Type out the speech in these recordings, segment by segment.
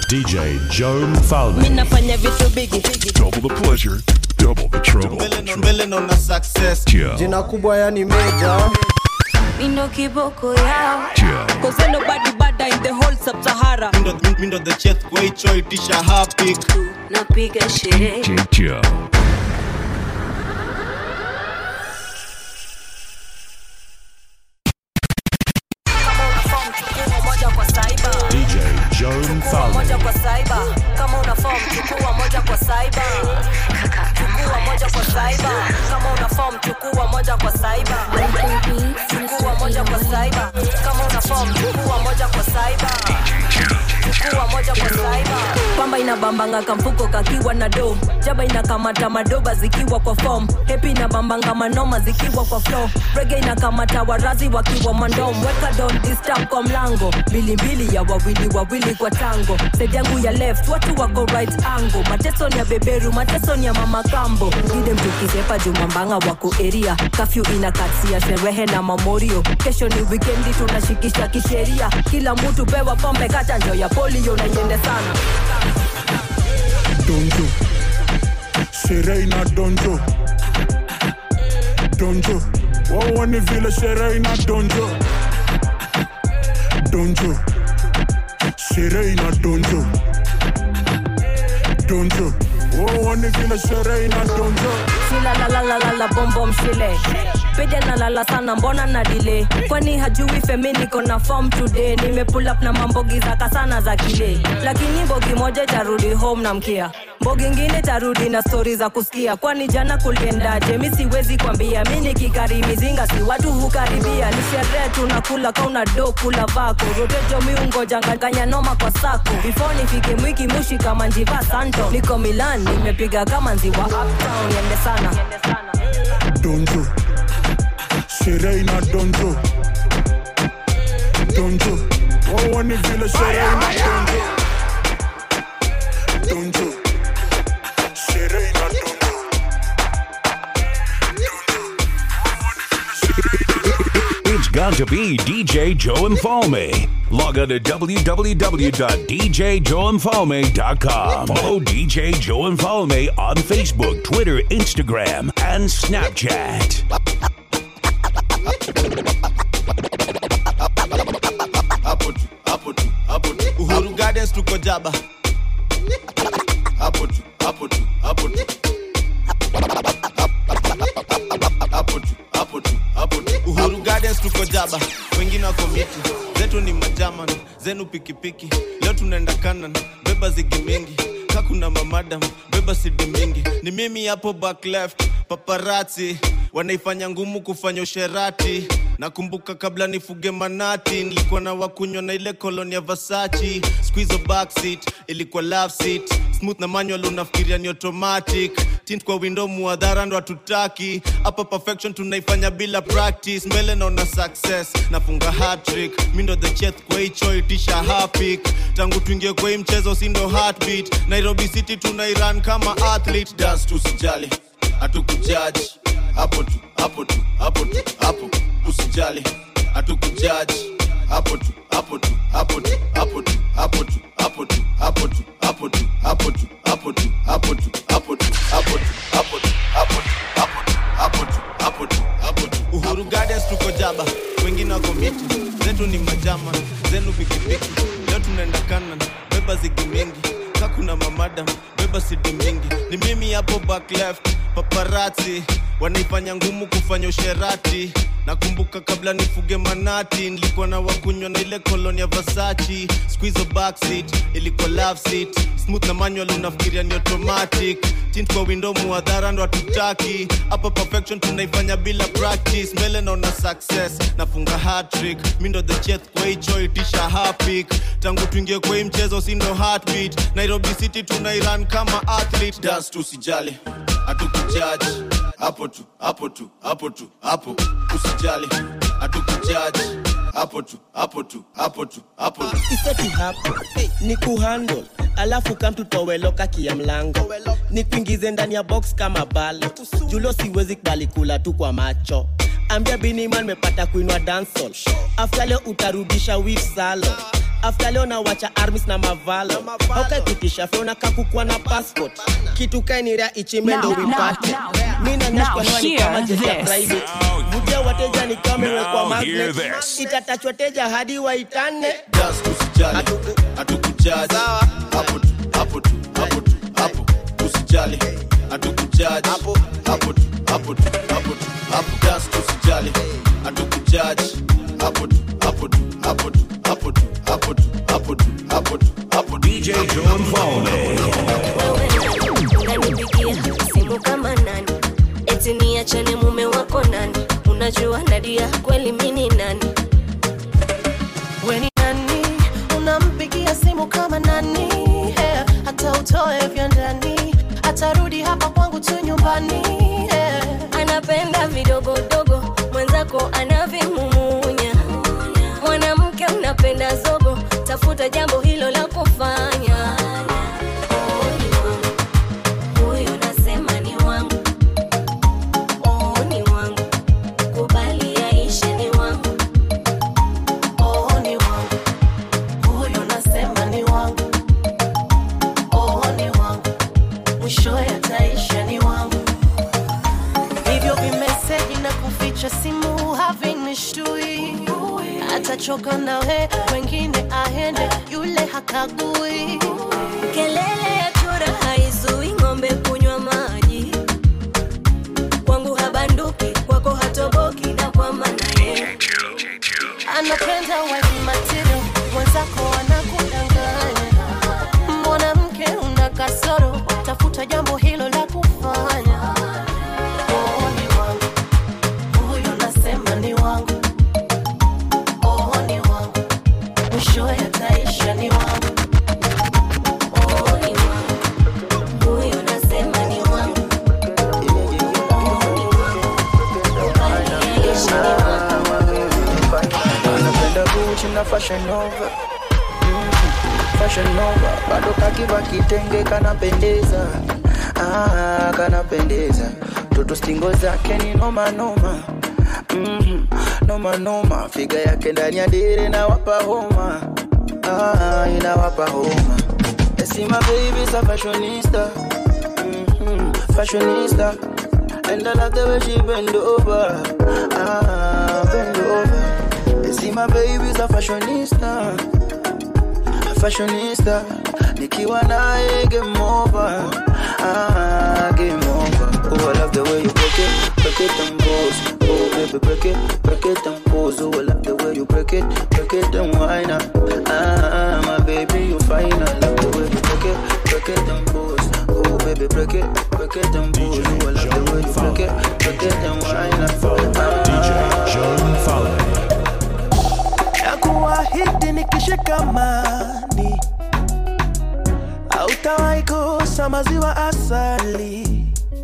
DJ Joe Mfalme. nafanya vitu bigi Double the pleasure, double the trouble. mbele naona success Joe, jina kubwa yani meja mindo kiboko yao Joe, Cause ain't nobody bada in the whole sub-Sahara mindo, mindo the cheth kwa hicho itisha happy napiga sherehe J Joe. DJ Joe Mfalme. moja kwa saiba kama una form chukua moja kwa saiba chukua moja kwa saiba kama una form chukua moja kwa saiba chukua moja kwa saiba kama una form chukua moja kwa saiba chukua moja kwa saiba pamba inabambanga kamfuko kakiwa na do jaba inakamata madoba zikiwa kwa form hepi inabambanga manoma zikiwa kwa flow rege inakamata warazi wakiwa mandom weka don disturb kwa mlango mbilimbili ya wawili wawili kwa tango side yangu ya left watu wako right angle mateso ni ya beberu mateso ni ya mama kambo gide mtukizepa jumambanga wako eria kafyu inakatia sherehe na mamorio kesho ni wikendi tunashikisha kisheria kila mtu pewa pombe kachanjo ya polio na iende sana donjo sherehe ina donjo donjo waone vile sherehe ina donjo donjo sherehe ina donjo donjo waone vile sherehe ina donjo silalalalala bombo mshile pija nalala sana mbona na dile kwani hajui femi niko na form today nimepull up na mambogi zaka sana za kile lakini bogi moja tarudi home na mkia mbogi ngine tarudi na stori za kusikia kwani jana kuliendaje mi siwezi kwambia mi nikikari mizinga si watu hukaribia ni sherehe tunakula kauna do kula vako rotejo miungojanganganya noma kwa sako before nifike mwiki mushi kama njiva santo niko milan nimepiga kama nziwa uptown yende sana donjo sherehe ina donjo donjo waone vile sherehe ina donjo donjo sherehe ina donjo It's got to be DJ Joe Infalme. Log on to www.djjoeinfalme.com. Follow DJ Joe Infalme on Facebook, Twitter, Instagram, and Snapchat. hapo tu hapo tu hapo tu uhuru gardens tuko jaba hapo tu hapo tu hapo tu hapo tu hapo tu hapo tu uhuru gardens tuko jaba wengine wako miti zetu ni majaman zenu pikipiki leo tunaenda kanan beba zigi mingi kakuna mamadam beba sidi mingi ni mimi hapo back left paparati wanaifanya ngumu kufanya usherati nakumbuka kabla nifuge manati nilikuwa na wakunywa na ile koloni ya vasachi squizo backseat ilikuwa love seat smooth na manual unafikiria ni automatic tint kwa window muadhara ndo hatutaki hapa perfection tunaifanya bila practice mbele naona success nafunga hatrick mi ndo the cheth kwa hicho itisha hapik tangu tuingie kwa hii mchezo si ndo heartbeat nairobi city tunairan kama athlete dance tusijali hatukujaji hapo tu hapo tu hapo tu hapo usijali hatukujaji hapo tu hapo tu hapo tu hapo tu hapo tu hapo tu hapo tu hapo tu hapo tu hapo tu hapo tu hapo tu hapo tu hapo tu hapo tu hapo tu hapo tu hapo tu hapo tu uhuru gardens tuko jaba wengine wako miti zetu ni majama zenu pikipiki leo tunaenda kanan beba zigi mingi kakuna mamadam beba sidi mingi ni mimi hapo back left paparati wanaifanya ngumu kufanya usherati nakumbuka kabla nifuge manati nilikuwa na wakunywa na ile koloni ya vasachi squizo backseat ilikuwa love seat smooth na manual unafikiria ni automatic tint kwa window muadhara ndo hatutaki hapa perfection tunaifanya bila practice mbele naona success nafunga hatrick mi ndo the cheth kwa hicho itisha hapik tangu tuingie kwa hii mchezo si ndo heartbeat nairobi city tunairan kama athlete dance tusijali hatukujaji hapo tu hapo tu hapo tu hapo usijali hatukujaji hapo tu hapo tu hapo tu hapo tu iseti hapo ni kuhandle alafu kamtutoweloka kia mlango ni kuingize ndani ya box kama bale julo siwezi kubali kula tu kwa macho ambia biniman mepata kuinwa dansol afta leo utarudisha wif salo after leo nawacha armis na mavalo aukaikutisha feona kakukwa na passport kitu kainiria ichimendo Now, now, vipate now, mi now nanyashkanoa ni kama hear jet ya this. private vutia wateja ni kama imewekwa Now hear magnet this. itatachwa teja hadi waitane just usijali hatukujaji hapo tu hapo tu hapo tu hapo usijali hatukujaji hapo hapo tu hapo tu hapo tu hapo just usijali hatukujaji hapo tu hapo tu hapo tu hapo tu hapo tu hapo tu hapo tu hapo tu DJ Joe and Falme. unanipigia simu kama nani eti niachane mume wako nani unajua nadia kweli mini nani weni nani unampigia simu kama nani yeah. hata utoe vya ndani atarudi hapa kwangu tu nyumbani yeah. anapenda vidogodogo mwenzako anavimumunya mwanamke unapenda zogo tafuta jambo hilo la kufanya Oh, ni wangu. Huyo nasema ni wangu. Oh, ni wangu. Kubali yaishe ni wangu. oh, ni wangu huyo nasema ni wangu oh, ni wangu mwishowe ataisha ni wangu hivyo vimeseji na kuficha simu havinishtui atachoka nawe wengine aende yule hakagui Kelele ya chura haizui ng'ombe kunywa maji. Kwangu habanduki, kwako hatoboki, na kwa maana yeye anapenda wife material, mwenzako anakudanganya. Mwanamke una kasoro, tafuta jambo hilo la kufanya. Oh, ni wangu huyu, nasema ni wangu. Oh, ni wangu mwishowe ataisha ni wangu. Oh, ni wangu. Huyo nasema ni wangu. Oh, ni wangu. Kubali yaishe ni wangu. anapenda Gucci na Fashion Nova Mm, Fashion Nova bado kakiva kitenge kanapendeza ah, kanapendeza toto stingo zake ni noma noma mm, noma noma figa yake ndani ya dere na wapa homa ah, inawapa homa see my baby's a fashionista mm, fashionista and I love the way she bend over ah, bend over you see my baby's a fashionista a fashionista nikiwa naye game over ah, game over oh I love the way you break it break it and pose oh baby break it break it and pose oh I love the way you break it break it and whine ah, ah my baby you fine I love the way you break it break it and pose oh baby break it break it and pose oh I love the way you break it break it and whine ah, DJ Joe Falme. na kuahidi nikishikamani hautawahi kosa maziwa asali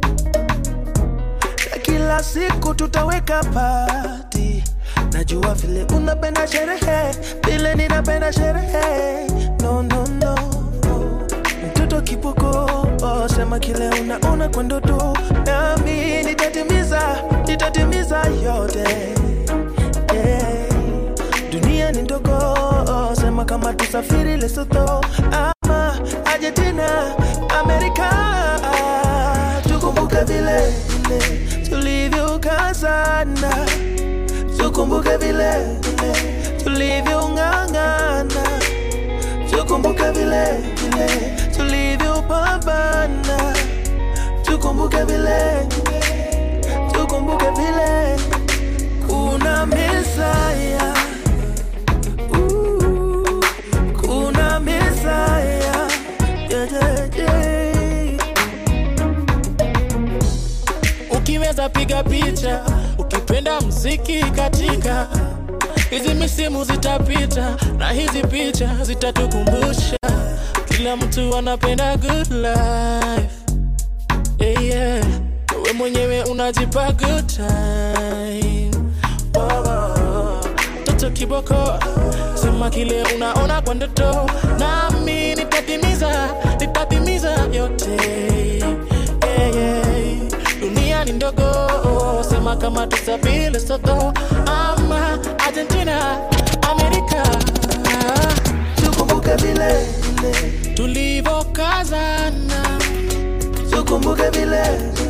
na kila siku tutaweka pati najua vile unapenda sherehe vile ninapenda sherehe no, no, no. mtoto kipoko oh, sema kile unaona kwa ndoto nami nitatimiza nitatimiza yote yeah. dunia ni ndogo sema kama tusafiri lesoto ama argentina amerika tukumbuke vile vile tulivyokazana tukumbuke vile vile tulivyong'ang'ana tukumbuke vile vile tulivyopambana tukumbuke vile tukumbuke vile kuna mesaya Ooh, kuna mesaya yeah, yeah, yeah. ukiweza piga picha ukipenda mziki katika hizi misimu zitapita na hizi picha zitatukumbusha kila mtu anapenda good life yeah, yeah. we mwenyewe unajipa good time oh, oh. toto kiboko sema kile unaona kwa ndoto nami nitatimiza nitatimiza yote yeah, yeah. dunia ni ndogo sema kama tusafiri soto ama argentina amerika kukazana tukumbuke vile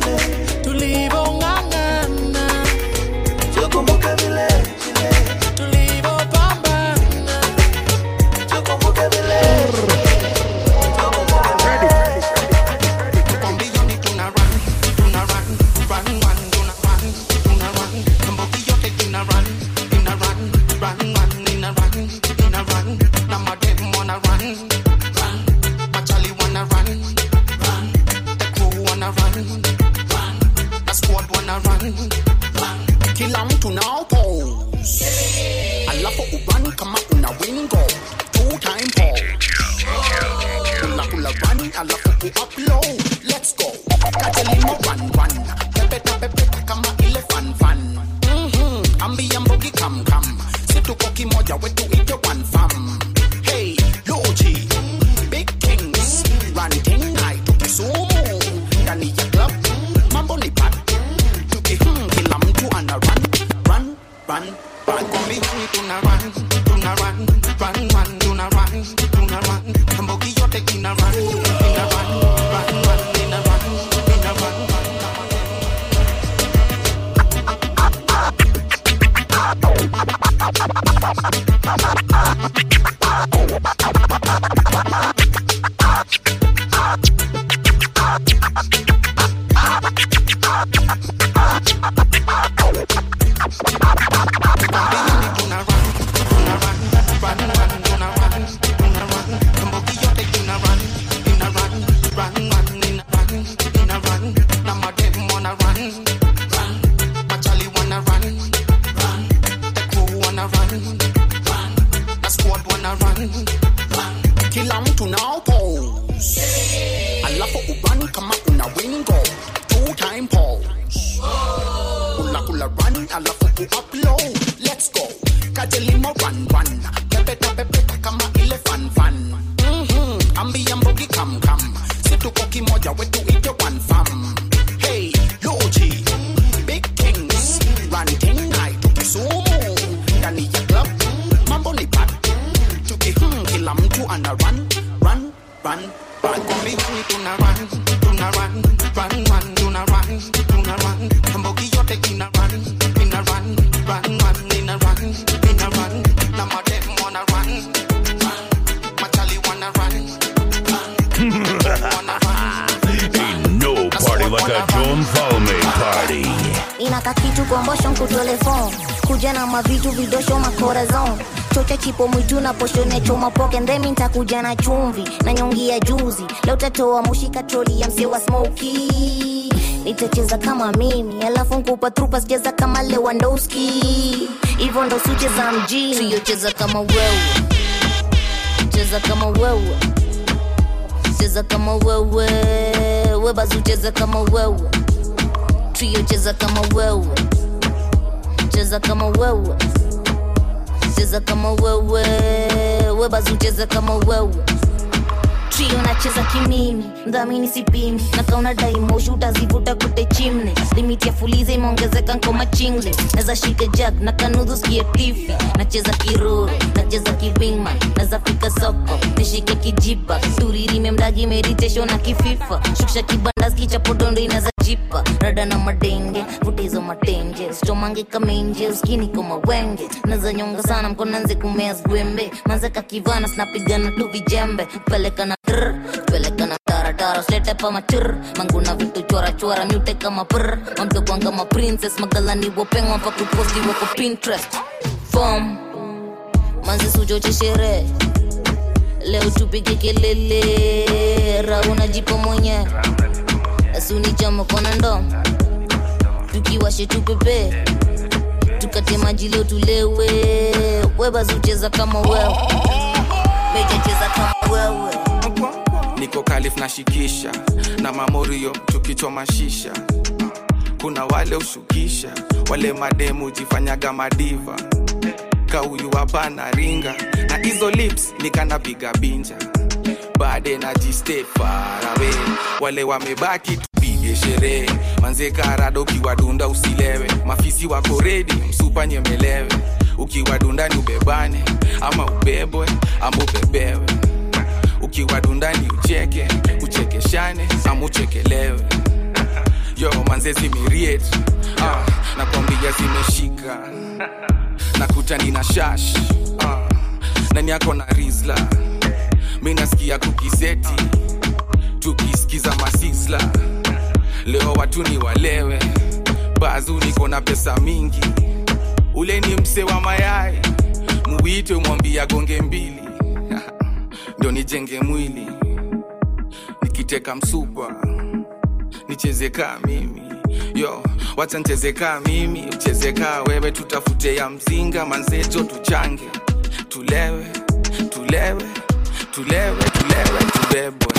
tulivong'ang'ana tukumbuke vile tulivopambana tukumbuke vile kila mtu nao pose alafu ubani kama una wingo two time pose kula kula run alafu uupload let's go kajelimo run run pepeta pepeta kama ile fan fan mhm ambia mbogi kam kam situko kimoja wetu ite one fam hey loji big kings run thing night tukisumu ndani ya club mambo ni bad tuki hmm, kila mtu ana run run run run kombi tuna run tuna run run run tuna run tuna run mbogi yote ina run ina run run run ina run ina run kila mtu nao pose alafu ubani kama una wingo two time pose kula kula run alafu uupload let's go kajelimo run run pepeta pepeta kama ile fan fan mhm ambia mbogi kam kam situko kimoja wetu ite one fam hey loji big kings run thing night tukisumu ndani ya club mambo ni bad tuki hmm, kila mtu ana run run run run kombi tuna run tuna run run run tuna run tuna run mbogi yote ina run ina run run run ina run ina run na madem wanna run run machali wanna run Ain't no party like a Joan Falme party. inaka kitu kombosho nkutelefon kuja na mavitu vidosho makorazon chocha chipo mwitu na poshone choma poke ndemi ntakuja na chumvi na nyongi ya juzi leo tatoa mushika troli ya msie wa smoki nitacheza kama mimi alafu nkupa trupa sicheza kama lewandowski hivyo ndo sucheza mjini siyocheza kama wewe cheza kama wewe cheza kama wewe webazu cheza kama wewe trio cheza kama wewe cheza kama wewe cheza kama wewe webazu cheza kama wewe trio nacheza kimimi mdhamini sipimi na kauna daimoshi utazivuta kute chimne limiti ya fuliza imeongezeka nkoma chingle naza shika jag na kanudhu skie tifi nacheza kiruru nacheza kiwingman naza fika soko nishike kijipa turirime mdagi meritesho na kififa shukisha kibanda skichapodondo inaza jipa rada na madenge vutizo matenje stomange kamenje skini koma wenge naza nyonga sana mkonanze kumea zwembe manzeka kivana snapigana tu vijembe peleka na trr peleka na taratara slete pa matir manguna vitu chora chora mute kama pr mamtokwan kama princess magalani wopengwa pa kuposti wako pinterest fom manzi suchoche sherehe leo tupige kelele rauna jipo mwenye asunichama kona ndo tukiwashe tupepe tukate maji leo tulewe webazucheza kama wewe mejacheza kama wewe niko kalif na shikisha na mamorio tukichoma shisha kuna wale ushukisha wale mademu jifanyaga madiva kauyu hapana ringa na hizo lips nikanapiga binja bade na jiste farawe wale wamebaki tupige sherehe manze karado ukiwadunda usilewe mafisi wako redi msupa nyemelewe ukiwadunda ni ubebane ama ubebwe ama ubebewe tukiwa dundani ucheke uchekeshane ama uchekelewe yo manzezi miriet ah, nakwambia zimeshika nakuta nina shash ah, nani yako na rizla mi nasikia kukiseti tukisikiza masisla leo watu ni walewe bazu niko na pesa mingi ule ni mse wa mayai muwite mwambia gonge mbili ndo nijenge mwili nikiteka msupa nicheze kaa mimi yo wacha ncheze kaa mimi ucheze kaa wewe tutafute ya mzinga manzejo tuchange tulewe tulewe tulewe tulewe tubebwe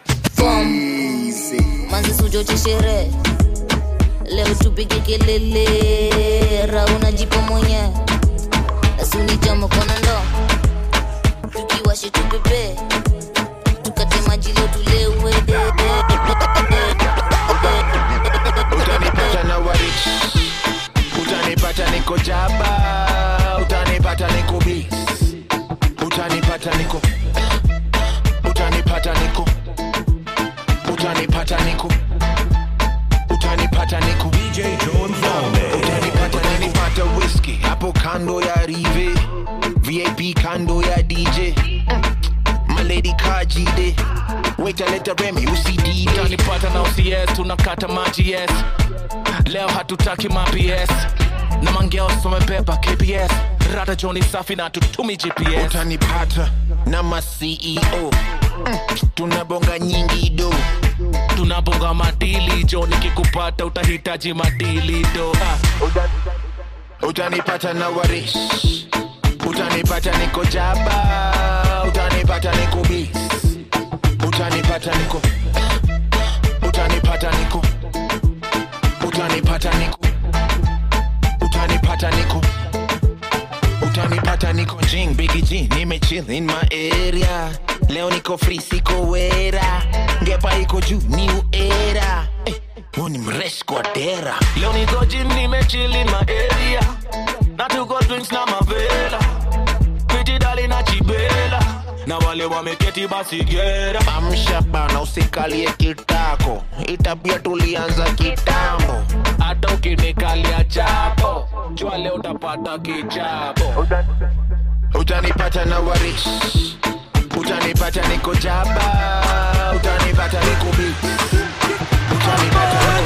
manzi suchoche sherehe leo tupige kelele rauna jipo mwenye asunichama kona ndo tukiwashe tupepe tukate maji leo tulewe utanipata na warich utanipata niko jaba utanipata niko bis utanipata niko utanipata niko utanipata niko utanipata niko DJ Joe Mfalme. utanipata utanipata whisky hapo kando ya rive vip kando ya dj malady kajide waitaleta remi usidj utanipata na OCS tunakata maji yes leo hatutaki maps na mangeos wamebeba kps rada joni safi na tutumi gps utanipata na maceo mm, tunabonga nyingi do tunabonga madili jo nikikupata utahitaji madili do ah. utanipata na warish utanipata niko jaba utanipata niko bis utanipata niko utanipata niko utanipata niko utanipata niko utanipata niko jing bigi g nimechill in my area leo niko free siko wera ngepa iko juu new era eh, huu ni mresh kwa dera leo niko jim nimechili ma area na tuko drinks na mavela pitidali na chibela na wale wameketi basi gera amsha bana usikalie kitako itabia tulianza kitambo hata ukinikalia chapo jua leo utapata kichapo utanipata na warich utanipata niko jaba utanipata niko bi utanipata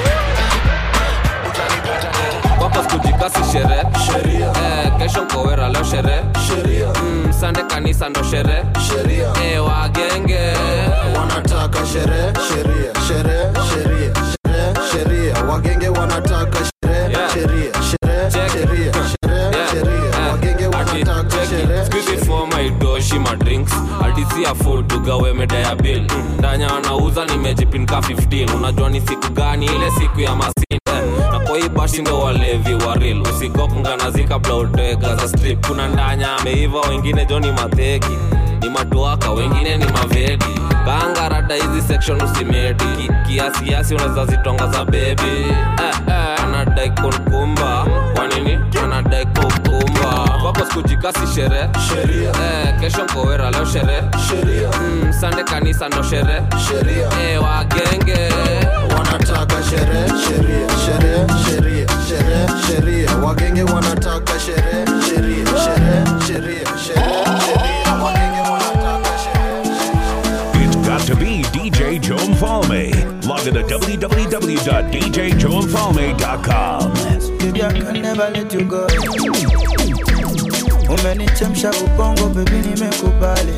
wako skujikasi sherehe eh, kesho nkowera leo sherehe mm, sande kanisa ndo sherehe eh, wagenge wanataka sherehe sheria sherehe sheria sherehe sheria wagenge wanataka sherehe sheria sherehe sheria sherehe sheria wagenge wanataka sherehe maidoshi madrinks adisia food tugawe meda ya bil ndanya anauza nimejipinka 15 unajua ni siku gani ile siku ya masinde na kwa hii bashi ndo walevi wa real usikopnganazi kabla uteka za strip kuna ndanya ameiva wengine jo ni mateki ni matuaka wengine ni mavedi kanga rada hizi section usimedi Ki- kiasiasi unaweza zitonga za bebi eh, eh, anadai kunkumba kwa nini anadai kukumba wako sikujikasi sherehe eh, kesho nkowera leo sherehe mm, sande kanisa ndo sherehe eh, wagenge wanataka sherehe sheria sherehe sheria sherehe sheria wagenge wanataka sherehe sheria sherehe sheria sherehe sheria wagenge wanataka It's got to be DJ Joe Mfalme. Log on to www.djjoemfalme.com. Baby, I can never let you go. Umenichemsha ubongo, baby, nimekubali.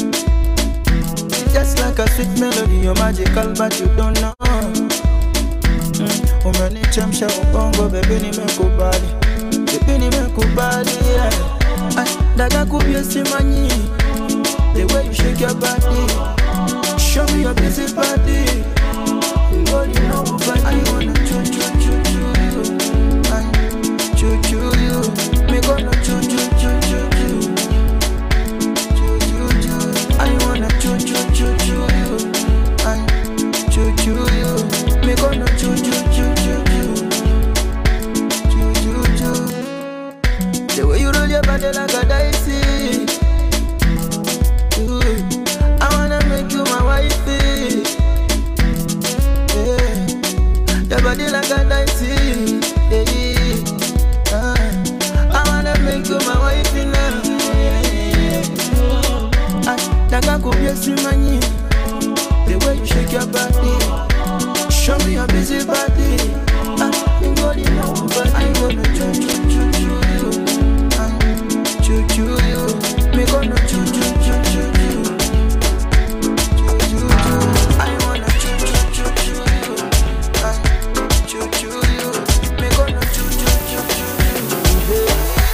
Just like a sweet melody, you're magical, but you don't know. Mm, Umenichemsha ubongo, baby, nimekubali. Baby, nimekubali, yeah. Ay, Dada kubye simanyi. The way you shake your body. Show me your busy body. Girl, you know but I wanna choo choo choo choo you. I choo choo you. Me gonna choo choo choo choo choo. Choo choo choo. I wanna choo choo choo choo you. I choo choo you. Me gonna choo choo choo choo choo. Choo choo choo. The way you roll your body like a dicey. Ooh, I wanna make money. The way you shake your body, show me your busy body. Ah, you got it now, but I gonna choo choo choo choo you. Ah, choo choo you. Me gonna choo choo choo choo you. Choo choo choo. I wanna choo choo choo choo you. Ah, choo choo you. Me gonna choo choo choo choo you.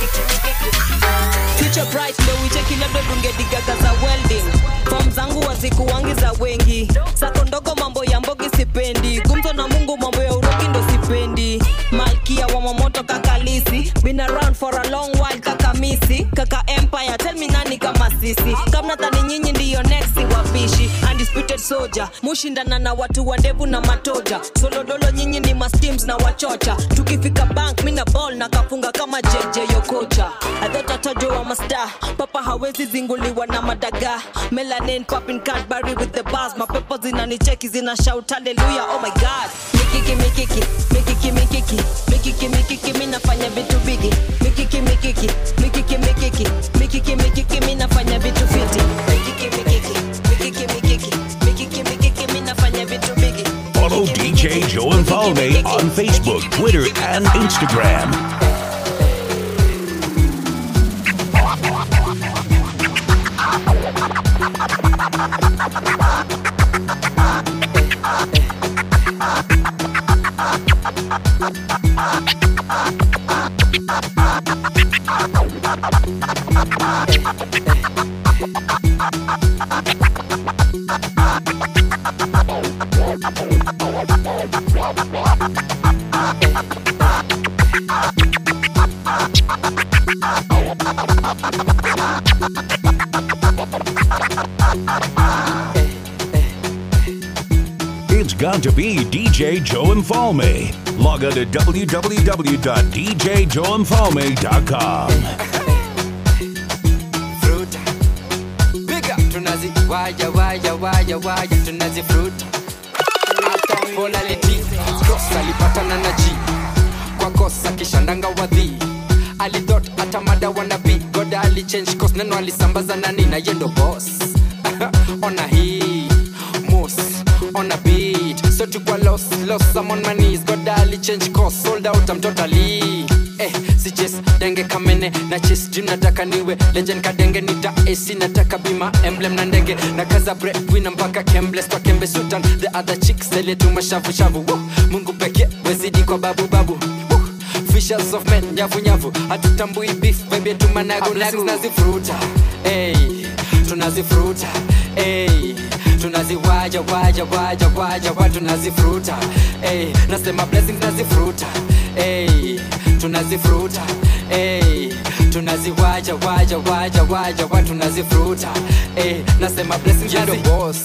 future bright ndo wicheki labda tungedigaga za welding fom zangu wazikuwangi za wengi sako ndogo mambo ya mbogi sipendi gumzo na mungu mambo ya urogi ndo sipendi malkia wa mamoto kakalisi been around for a long while kaka misi kaka empire tell me nani kama sisi kamnatani nyinyi ndiyo next wapishi undisputed soldier mushindana na watu wa ndevu na matoja solodolo nyinyi ni masteams na wachocha tukifika bank mina ball na kafunga kama jeje yokocha adhotatajo wa masta papa hawezi zinguliwa na madaga melanin popping cadbury with the bars mapepo zinanicheki zina shout haleluya oh my god mikiki mikiki mikiki mikiki mikiki mikiki mi nafanya vitu bigi mikiki mikiki mikiki mikiki mikiki mikiki mi nafanya vitu fiti mikiki mikiki mikiki mikiki mikiki mikiki mi nafanya vitu bigi Follow DJ Joe and Falme on Facebook, Twitter, and Instagram. It's got to be DJ Joe and Falme. Log on to www.djjoeandfalme.com. Big up tunazi waya waya waya waya tunazi fruit hata polality cross alipatana na G kwa kosa kisha ndanga wadhi alidot hata mada wanabi goda alichange course neno alisambaza nani na yendo boss ona hii mos on a beat so tukwa loss loss I'm on my knees goda alichange course sold out I'm totally eh si chase denge kamene na chase dream nataka niwe legend kadenge nita AC nataka bima emblem na ndege na kaza breadwinner mpaka kembles kwa kembe sultan the other chicks zile tu mashavu shavu Woo! Mungu pekee wezidi kwa babu babu Woo! Fishers of men nyavu nyavu hatutambui beef baby tumanago nago tunazifuruta hey tunazifuruta hey tunaziwaja waja waja waja wa tunazifuruta hey nasema blessings nazifuruta hey tunazifuruta hey tunaziwaja waja waja waja wa tunazifuruta hey nasema blessings nazi boss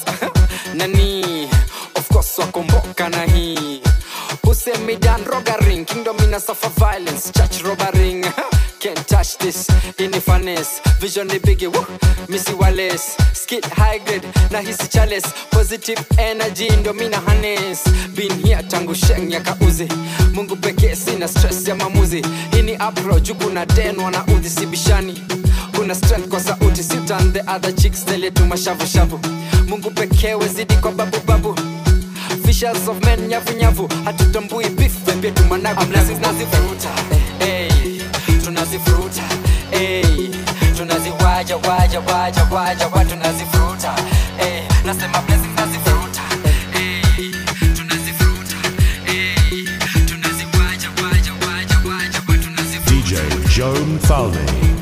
nani of course wakomboka na hii usemidan rogaring kingdom ina suffer violence church robbering Can't touch this in the finesse Vision ni biggie, woo Missy Wallace Skit high grade na hisi chalice Positive energy ndo mina harness Been here tangu sheng ya kauzi Mungu pekee sina stress ya mamuzi Hii ni approach kuna den wana udhi sibishani Kuna strength kwa sauti Sitan the other chicks Tele tu mashavu shavu Mungu pekee wezidi kwa babu babu Fishers of men nyavu nyavu Hatutambui beef Baby tumanago Blessings nazifuruta Hey tunazifuruta hey, tunaziwaja waja waja waja wa tunazifuruta hey, nasema blessings nazifuruta hey, tunazifuruta hey, tunaziwaja waja waja waja wa tunazifuruta DJ Joe and Falme.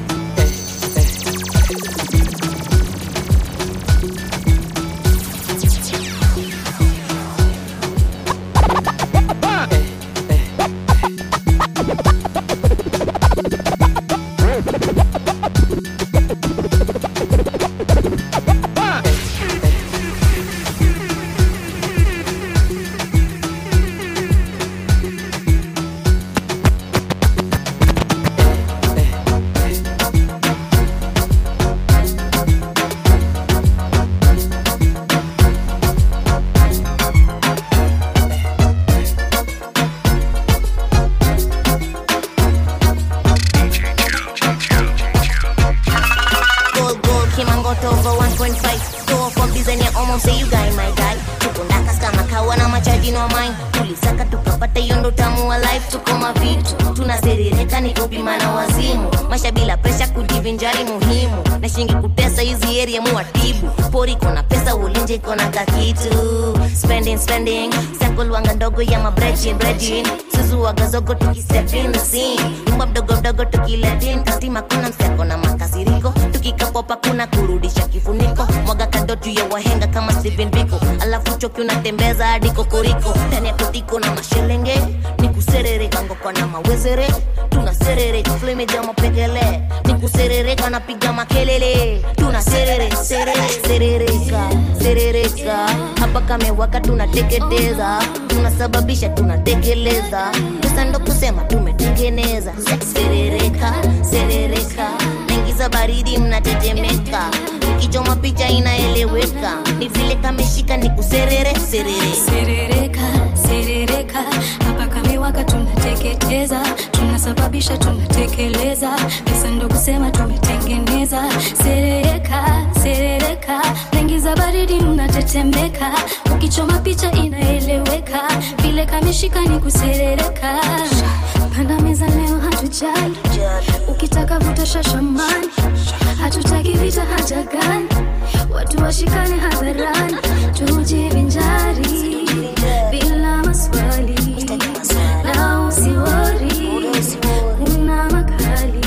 design ya omo say you guy my guy tuko ndakas kama kawa na machaji no mind tulisaka tukapata hiyo ndo tamu wa life tuko mavitu tunaserereka ni kupimana wazimu maisha bila presha kujivinjari muhimu na shingi kutesa hizi area muwatibu pori kona pesa ulinje kona kakitu spending spending sakolwanga ndogo ya mabrejin brejin suzuwagazogo tukistep in the scene nyumba mdogo mdogo tukiletin kastima kuna mseko na makasiriko tukikapopa kuna kurudisha kifuniko mwaga kando juu ya wahenga kama Stephen Biko alafu choki unatembeza hadi kokoriko ndani ya kotiko na mashelenge ni kuserereka ngoko na mawezere tunaserereka flame ja mapekele ni kuserereka napiga makelele tunaserere serere serereka serereka hapa kamewaka tunateketeza tunasababisha tunatekeleza pesa ndo kusema tumetengeneza serereka serereka naingiza baridi mnatetemeka ukichoma picha inaeleweka ni vile kameshika ni kuserere serere serereka serereka hapa kamewaka tunateketeza tunasababisha tunatekeleza pesa ndo kusema tumetengeneza serereka serereka naingiza baridi mnatetemeka ukichoma picha inaeleweka vile kameshika ni kuserereka panda meza leo hatujali ukitaka vuta shashamani hatutaki vita hata gani watu washikane hadharani tujivinjari bila maswali na usiwori kuna makali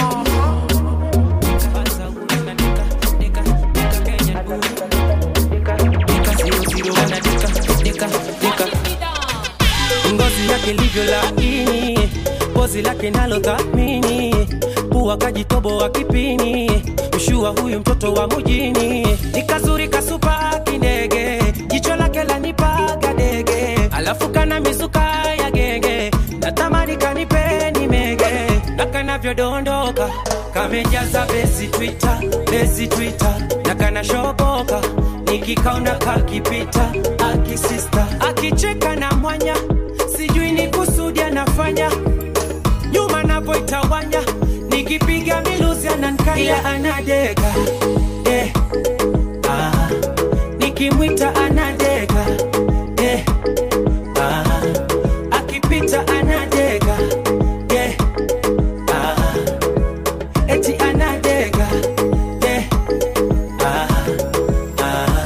ngozi yake livyo laini pozi lake nalo thamini pua kajitoboa kipini mshua huyu mtoto wa mujini ni kazuri kasupa kindege jicho lake lanipaga dege alafu kana mizuka ya genge natamani kanipeni mege na kanavyodondoka kamejaza besi twita besi twita na kanashoboka nikikaona kakipita akisista akicheka na mwanya sijui ni kusudi anafanya nyuma napoitawanya nikipiga miluzi anankaya anadeka eh, ah, nikimwita anadeka eh, ah, akipita anadeka eh, ah, eti anadeka eh, ah, ah.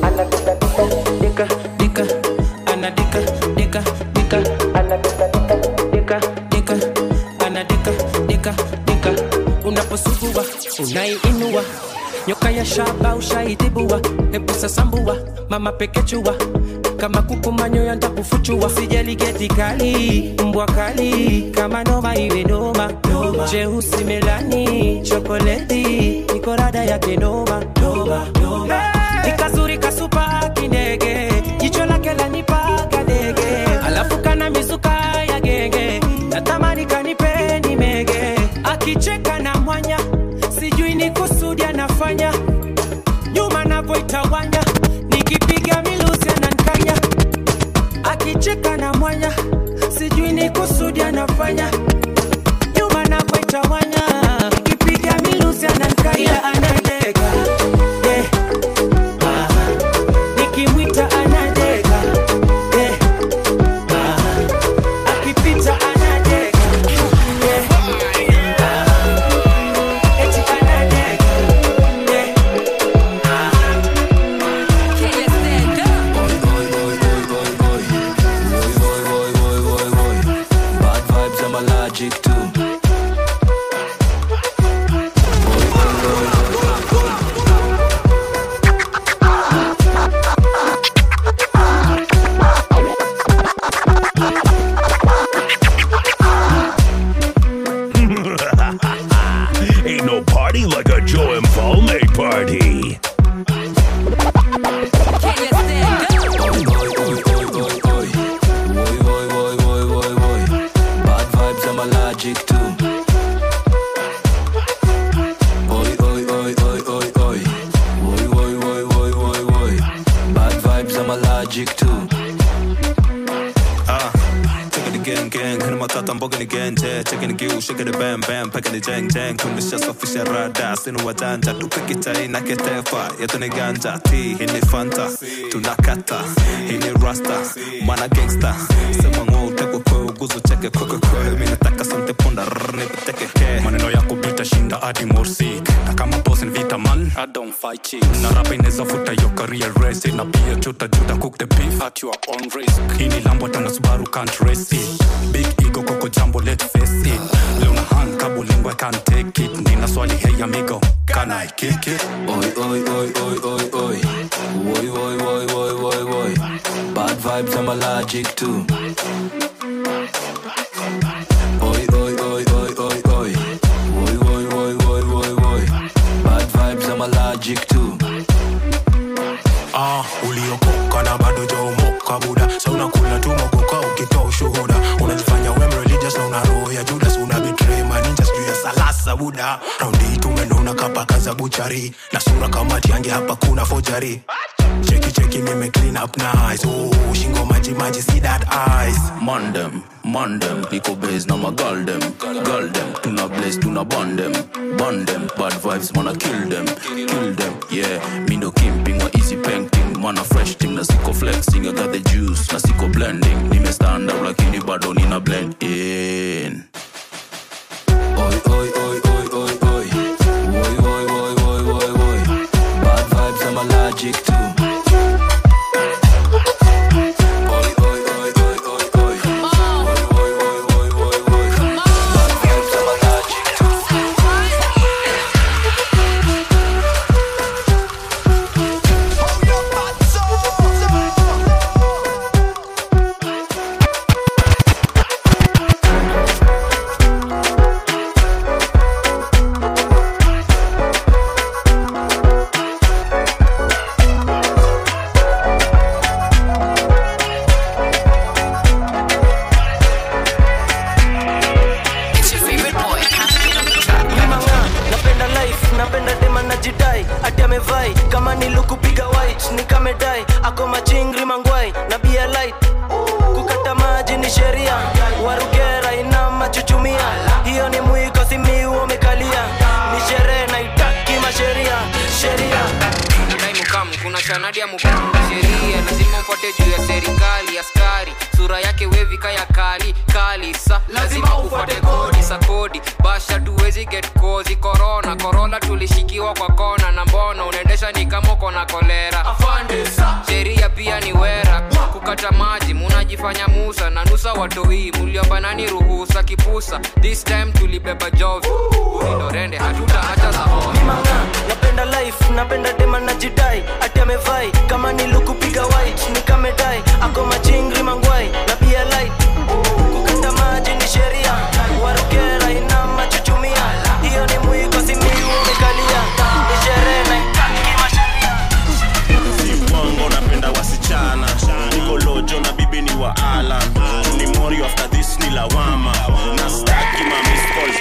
Dika, dika, anadika, dika, dika, anadika, dika, dika, anadika, dika, dika. Unaposugua unaiinua nyoka ya shaba ushaitibua, hebu sasambua mama pekechua kama kuku manyoya ntakufuchua, sijali geti kali mbwa kali kama noma iwe noma, noma. jeusi melani chokoleti iko rada yake noma, noma, noma. Hey! nikazuri kasupa kindege jicho lake lanipaga dege alafu kana mizuka ya genge natamani kanipeni mege akicheka na mwanya sijui ni kusudi anafanya nyuma navoitawanya nikipiga miluzi anankanya akicheka na mwanya sijui ni kusudi anafanya nyuma navoitawanya nikipiga miluzi anankanya anadega eh, ah, nikimwita anadega eh, ah, akipita anadega eh, ah, eti anadega eh, Bad vibes, I'm allergic to. Ain't no party like a Joe and Falme party. Bad vibes, I'm allergic to. Oi, oi, oi, oi, oi, oi. Oi, oi, oi, oi, oi, oi. Bad vibes, I'm allergic to. Ah, take the gang gang hena matata mboga ni genje cheke ni giu shake ni bam bam peke ni jeng jeng tumeshasafisha rada sinu wajanja tupiki chai na ketefa yetu ni ganja ti hii ni fanta tunakata hii ni rasta mana gangsta sema ngo utekwe kwe uguzu cheke kwe kwe kwe mimi nataka sante punda rrr nipiteke ke maneno yako bitashinda hadi morsik na kama boss ni vita man I don't fight chicks na rapa inaweza futa yo career race na pia chuta juta cook the beef at your own risk hii ni lambo tana subaru can't race it big ego koko jambo let's face it leo na hand kabulingo I can't take it nina swali hey amigo can I kick it Oi, oi, oi, oi, oi, oi. Oi, oi, oi, oi, oi, oi. Bad vibes, I'm allergic to. Oi, oi, oi, oi, oi, oi. Oi, oi, oi, oi, oi, oi. Bad vibes, I'm allergic to. ah, uliokoka na bado jaomoka buda sa unakula tu mogoka ukitoa ushuhuda unajifanya wem religious na una roho ya judas una betray maninja sijuu ya salasa buda raundi hii tumenona kapaka za buchari na sura kama tiange hapa kuna fojari cheki cheki nime clean up nice oh, shingo maji maji see that eyes Mandem, mandem, niko base na magal dem, gal dem, tuna blaze, tuna bond dem, bond dem, bad vibes, wanna kill them, kill them, yeah. Me no kimping or easy painting, man a fresh thing, na siko flexing, I got the juice, na siko blending, nime stand out lakini bado nina blend in. Oi, oi, oi, oi, oi, oi. Oi, oi, oi, oi, oi, oi. Bad vibes, I'm allergic to. Oi, oi, oi, oi, oi, oi. Oi, oi, oi, oi, oi, oi. Bad vibes, I'm allergic to. Mimanga, napenda life napenda dema na jidai ati amevai kama nilukupiga white nikamedai ako machingri mangwai na bia light kukata maji ni sheria warugera ina machuchumia hiyo ni mwiko simiu umekalia ni sherehe naitaki masheria sheria Dai mukamu kuna sanadi ya mukamu sheria lazima mfuate juu ya serikali askari sura yake wevi kaya kali kali sa lazima ufuate kodi sa kodi basha tuwezi get kozi korona korona tulishikiwa kwa kona na mbona unaendesha ni kama uko na kolera sheria pia ni wera kukata maji munajifanya musa na nusa watoi muliomba nani ruhusa kipusa this time tulibeba jovi ulindorende hatuta hata zaona napenda life napenda dema na jidai ati amevai kama nilukupiga white nikamedai ako machingri mangwai na bia light kukata maji ni sheria warugera ina machuchumia hiyo ni mwiko simiu umekalia ni sherehe naitaki masheria Bongo napenda wasichana niko lojo na bibi ni wa alan ni mori after this ni lawama na staki ma miss calls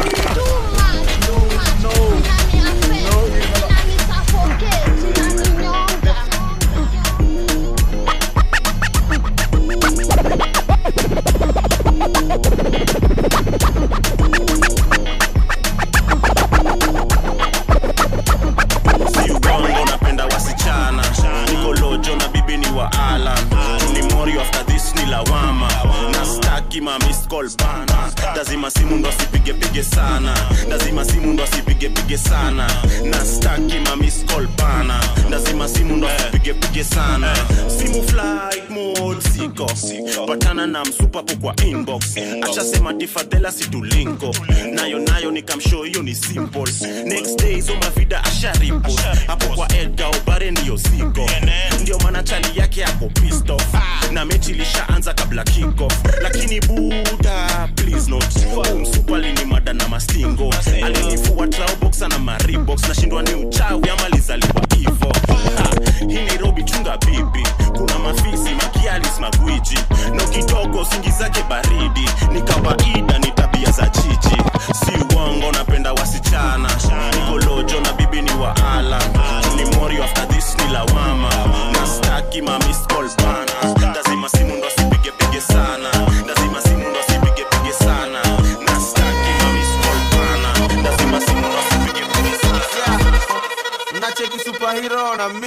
si ubongo napenda wasichana niko lojo na bibi ni wa alan ni mori after this ni lawama na staki ma miss call bana lazima simu ndo asipige pige sana lazima simu ndo asipige pige sana na staki ma miss call bana lazima simu ndo asipige pige sana simu flight mode siko patana na msupapo kwa inbox achasema tifadhela situlinko nayo nayo nikamshow hiyo ni simple next day hizo mavida asharipo hapo kwa edga ubare ndiyo siko ndio maana chali yake yako pissed off na mechi ilishaanza kabla kickoff lakini buda please not umsupali ni mada na mastingo alinifua traubox na maribox nashindwa ni uchawi ama lizaliwa hivo Ha, hii nairobi chunga bibi kuna mafisi makialis magwiji na kidogo singi zake baridi ni kawaida ni tabia za chichi si uongo napenda wasichana nikolojo na bibi ni wa alan ni mori after this ni lawama na staki ma miss calls bana lazima simu ndo asipige pige sana lazima simu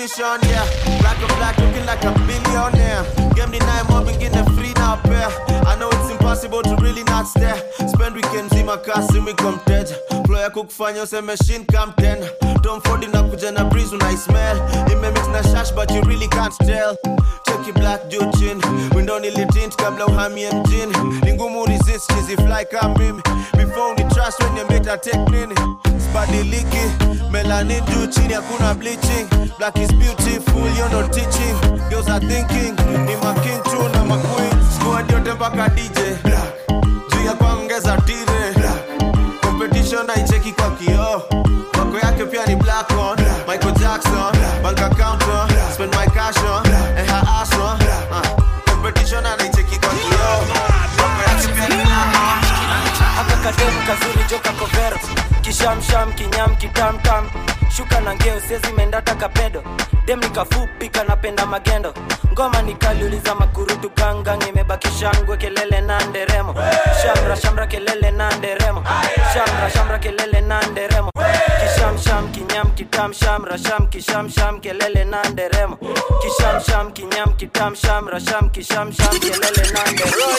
mission, yeah. Black on black, looking like a billionaire. Game deny mob ingine free na pair. I know it's impossible to really not stare. Spend weekends in my car, see me come dead. Flow yako kufanya use machine come ten. Tom Ford inakuja na breeze when I smell. Imemix na shash but you really can't tell. Check your black juu chin. Window nilitint kabla uhamie mjini. Ni ngumu resist chizi fly kama mimi. Before ni trust when you meta take nini. Sibadiliki. Melanin juu chini hakuna bleaching. Black is beautiful, you're not teaching. Girls are thinking. Ni ma king tu na ma queen. Squad yote mpaka DJ. Black. Juu ya kuongeza tire. Black. Competition haicheki kwa kioo. Wako yake pia ni black on. Michael Jackson. Bank account on. Spend my cash on. And her ass on. Uh. Competition anaicheki kwa kioo. Wako yake pia ni black on. aka kademu kazuri joka kovero kishamsham kinyam kitamtam shuka na ngeo sezi mendata kapedo dem nikafupi kanapenda magendo ngoma nikaliuliza makurutu gangang imebaki shangwe kelele na nderemo shamra shamra kelele na nderemo shamra shamra kelele na nderemo kishamsham kinyam kitam shamra sham kishamsham kelele na nderemo kishamsham kinyam kitam shamra sham kishamsham kelele na nderemo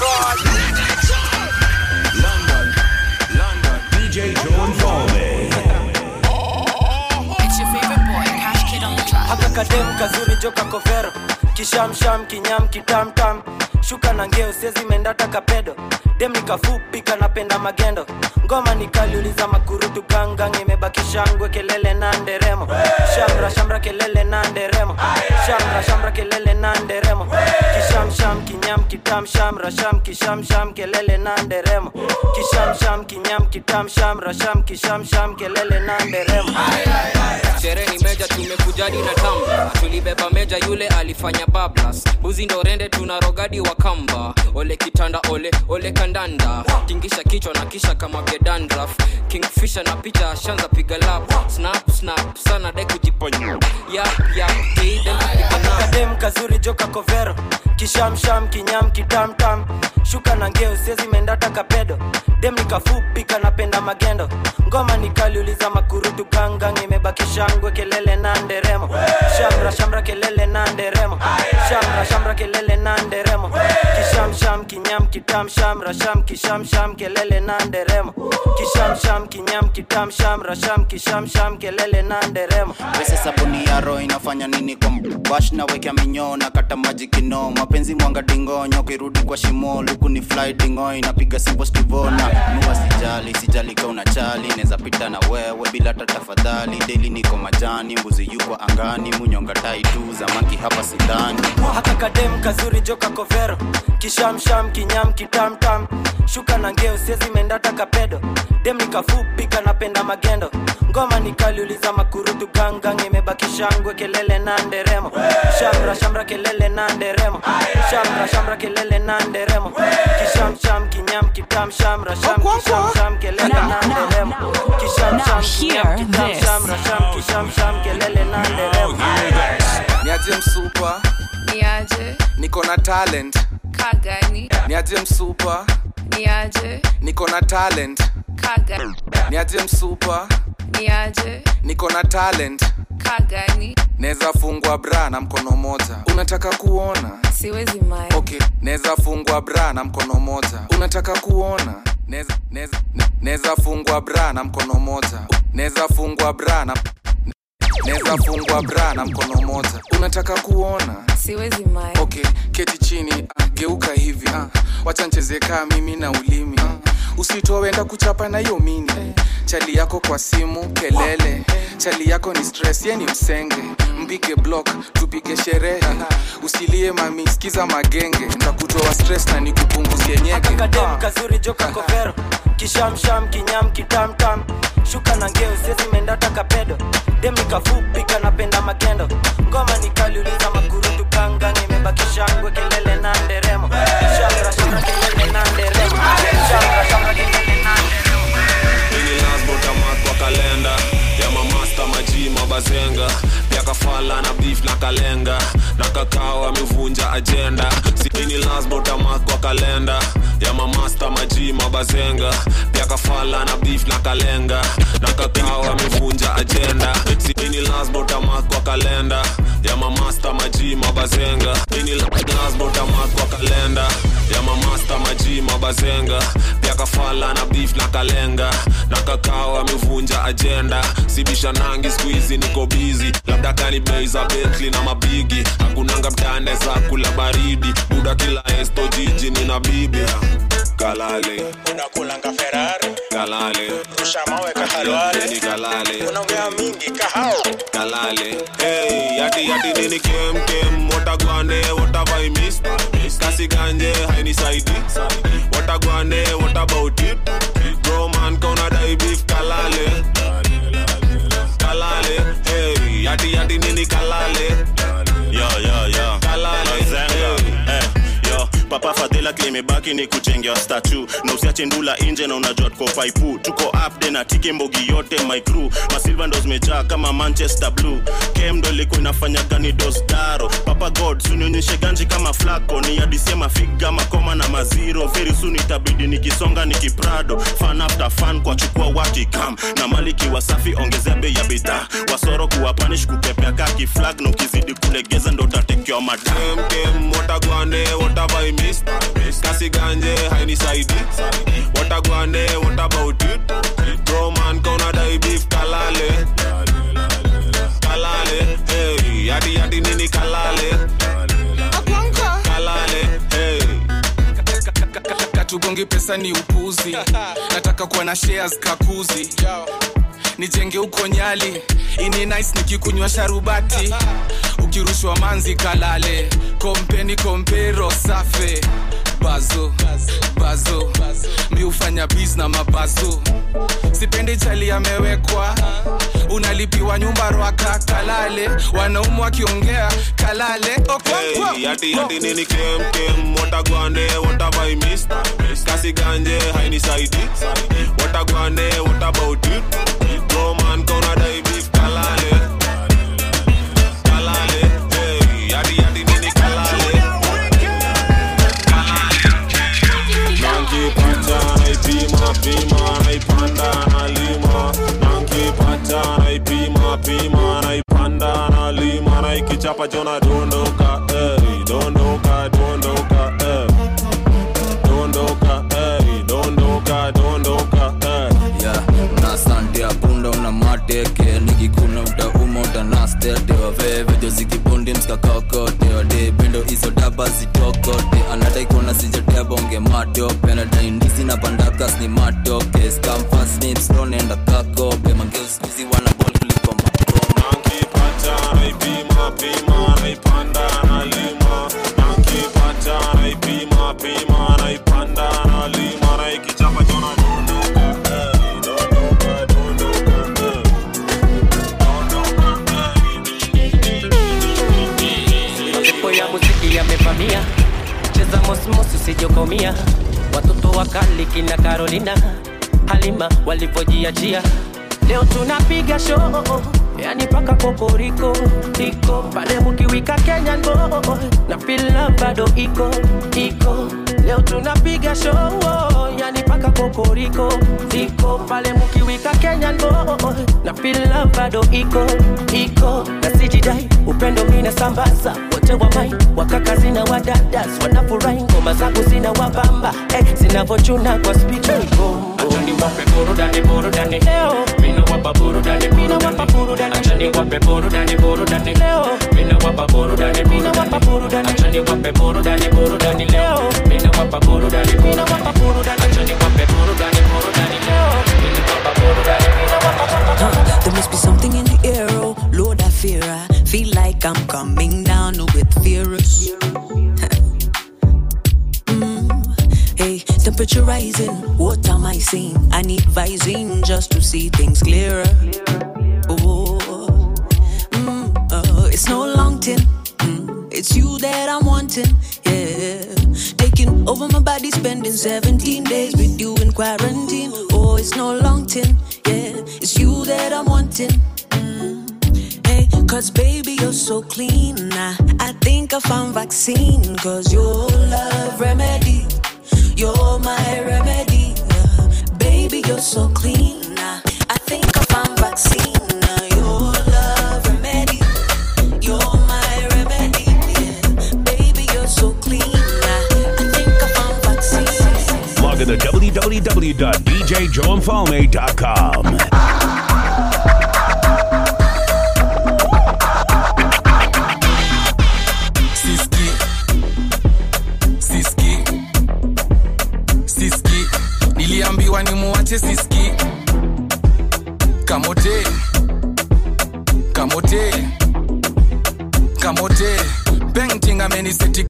DJ Joe and Falme. It's your favorite boy, Cash Kid on the track. haka kademu kazuri joka kovero kishamsham kinyam kitamtam shuka na ngeo sezi mendata kapedo dem nikafupi kanapenda magendo ngoma nikaliuliza makurutu gangang imebaki shangwe kelele na nderemo shamra shamra kelele na nderemo shamra shamra kelele na nderemo kishamsham kinyam kitam shamra sham kishamsham kelele na nderemo kishamsham kinyam kitam shamra sham kishamsham kelele na nderemo sherehe ni meja tumekujadi na tamba tulibeba meja yule alifanya bablas buzi ndo rende tuna rogadi wa kamba ole kitanda ole ole kandanda tingisha kichwa na kisha kama gedandraf kingfisha na picha ashanza piga lap snap snap sana de kujiponya yap yap kadem kazuri joka kovero kishamsham kinyam kitamtam shuka na ngeo sezi mendata kapedo dem nikafupi kanapenda magendo ngoma nikaliuliza makurutu gangang imebaki shangwe kelele na nderemo shamra shamra kelele na nderemo shamra shamra kelele na nderemo kishamsham kinyam kitam shamra sham kishamsham kelele na nderemo kishamsham kinyam kitam shamra sham kishamsham kelele na nderemo pesa sabuni ya roho inafanya nini kwa bash na wekea minyoo na kata maji kino mapenzi mwanga dingonyo kirudi kwa shimo luku ni fly dingo inapiga simbo stivona nuwa sijali sijali ka unachali neza pita na wewe bila hata tafadhali deli niko majani mbuzi yuko angani munyonga tai tu zamaki hapa sidani haka kadem kazuri joka kovero kishamsham kinyam kitamtam shuka na ngeo sezi mendata kapedo dem nikafupi kanapenda magendo ngoma nikaliuliza makurutu gangang imebaki shangwe kelele na nderemo shamra shamra kelele na nderemo shamra shamra kelele na nderemo kishamsham kinyam kitam shamra sham kishamsham kelele na nderemo kishamsham kinyam kitam shamra sham kishamsham kelele na nderemo niaje msupa Niaje, niko na talent kagani, niaje msupa niaje, niko na talent kagani, niaje msupa niaje, niko na talent kagani, naweza fungwa bra na mkono moja unataka kuona siwezi mai. okay naweza fungwa bra na mkono moja unataka kuona Neza- neza- ne- naweza fungwa bra na mkono moja naweza fungwa bra na naweza fungwa bra na mkono moja unataka kuona Siwezi mai. okay keti chini ah, geuka hivi ah, wacha ncheze kaa mimi na ulimi ah, usitowenda kuchapa na hiyo mini chali yako kwa simu kelele chali yako ni stress ye ni msenge mpige block tupige sherehe usilie mami skiza magenge ntakutoa stress na nikupunguzie nyeke kadem kazuri joka kovero kishamsham kinyam kitamtam shuka na ngeo sezi mendata kapedo dem nikafupi kanapenda magendo ngoma nikaliuliza makurutu gangang imebaki shangwe kelele na nderemo shamra shamra kelele na nderemo shamra shamra kelele na Mini lasbota mat kwa kalenda ya mamasta maji mabazenga pia kafala na beef na kalenga na kakao amevunja ajenda sini lasbota mat kwa kalenda ya mamasta mamasta maji mabazenga pia kafala na beef na kalenga na kakao amevunja ajenda ini lasbotamak kwa kalenda ya mamasta maji mabazenga ini lasbotamak kwa kalenda ya mamasta maji mabazenga pia kafala na beef na kalenga na kakao amevunja ajenda sibisha nangi skuizi niko bizi labda kani bei za betli na mabigi hakunanga mtane za kula baridi buda kila esto jiji nina bibi kalale unakulanga ferari kalale rusha mawe kahalwale ni kalale unaongea mingi kahao kalale hey yati yati nini kem kem watagwane watavai miss kasi ganje hainisaidi watagwane what about it bro man kauna dai beef kalale kalale hey yati yati nini kalale yo yo yo kalale Mazenga. Eh, yo papa fadhila klimebaki ni kuchengea statu na usiache ndula nje na unajua tuko paipu tuko upde na tiki mbogi yote my crew masilva ndo zimejaa kama manchester blue kem ndo ilikuwa inafanya gani dosdaro papa god sunionyeshe ganji kama flako ni adisie mafiga makoma na maziro very soon itabidi nikisonga nikiprado fan after fan kwa chukua wakikam na maliki wasafi ongezea bei ya bidhaa wasoro kuwa panish kupepea kaki flag na ukizidi kulegeza ndo utatekewa madam kem kem watagwane watavai miss kasi ganje hainisaidi watagwane what about it bro man kauna dai beef kalale kalale hey yati yati nini kalale kalale hey katugongi pesa ni upuzi nataka kuwa na shares kakuzi nijenge huko nyali ini nice nikikunywa sharubati ukirushwa manzi kalale kompeni kompero safe bazo bazo mi hufanya bis na mabazo sipendi chali amewekwa unalipiwa nyumba rwaka kalale wanaumu wakiongea kalale Okonkwo. Hey, yati yati nini kem kem watagwane watavai miss kasi ganje hainisaidi watagwane what about it bro man kauna dai beef kalale kalale hey yati yati nini kalale nankipata naipima pima naipanda nalima nankipata naipima pima naipanda nalima naikichapa chona dondoka hey, dondoka dondoka hey. dondoka hey, dondoka dondoka hey. yeah, una sante ya punda una mateke nikikuna utauma utanastete wavevejo zikibundi mskakakote wade pendo hizo daba zitokote anadai kuona sijatebonge matope anadai ndizi na pandakas ni matoke skamfasnipstonenda kakope mangeuskuzi wana bol kuliko nankipata naipima pima naipanda nalima nankipata naipima pima naipanda nalima naikichapa chona dondoka hey, dondoka dondoka hey. mapepo ya muziki yamevamia cheza mosmos usijokomia watoto wakali kina karolina halima walivyojiachia leo tunapiga show yani paka kokoriko iko pale mukiwika kenyan boy na fila bado iko iko leo tunapiga show yani paka kokoriko iko pale mukiwika kenyan boy na fila bado iko iko na sijidai upendo mina sambaza wote wa mai wakakazi na wadadas wanafurahi ngoma zangu zina wabamba eh, zinavochuna kwa spika Achani wape burudani burudani leo Mina wapa burudani Mina wapa burudani Achani wape burudani burudani leo Mina wapa burudani Mina wapa burudani Achani wape burudani burudani leo Mina wapa burudani Mina wapa burudani Achani wape burudani burudani leo Mina wapa burudani Mina wapa Huh, there must be something in the air, oh Lord, I fear I feel like I'm coming down with fears. Mm, Hey, temperature rising, what am I seeing? I need vising just to see things clearer. Oh, mm, uh, it's no long tin, mm, it's you that I'm wanting. Yeah, taking over my body, spending 17 days with you in quarantine. Oh, it's no long tin, yeah, it's you that I'm wanting. Hey, cause baby, you're so clean. I, I think I found vaccine. Cause your love remedy, you're my remedy. Baby, you're so clean. I think I found vaccine. Your love remedy. You're my remedy. Baby, you're so clean. I think I found vaccine. Log on to www.djjoeandfalme.com. Siski Siski Siski Niliambiwa ni muache Siski Kamote Kamote Kamote Painting ameniseti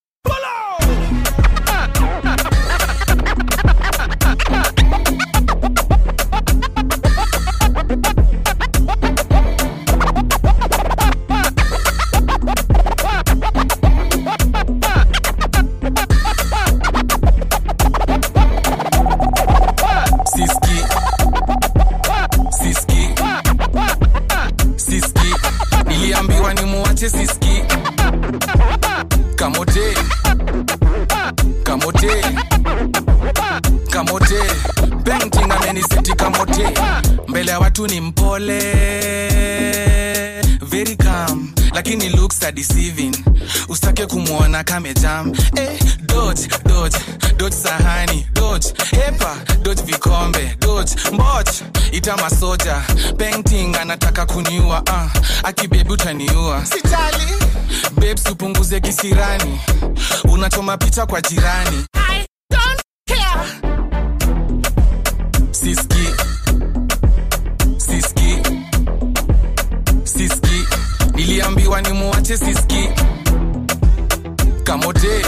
Siski Siski Siski Niliambiwa ni muache Siski Kamote Kamote Kamote Painting ameniseti kamote Mbele ya watu ni mpole Very calm lakini looks are deceiving usitake kumwona kamejam eh, dodge dodge dodge sahani dodge hepa dodge vikombe dodge mboch ita masoja painting anataka kuniua uh, akibebi utaniua sijali babes upunguze kisirani unachoma picha kwa jirani I don't care. siski siski siski niliambiwa ni muache siski kamote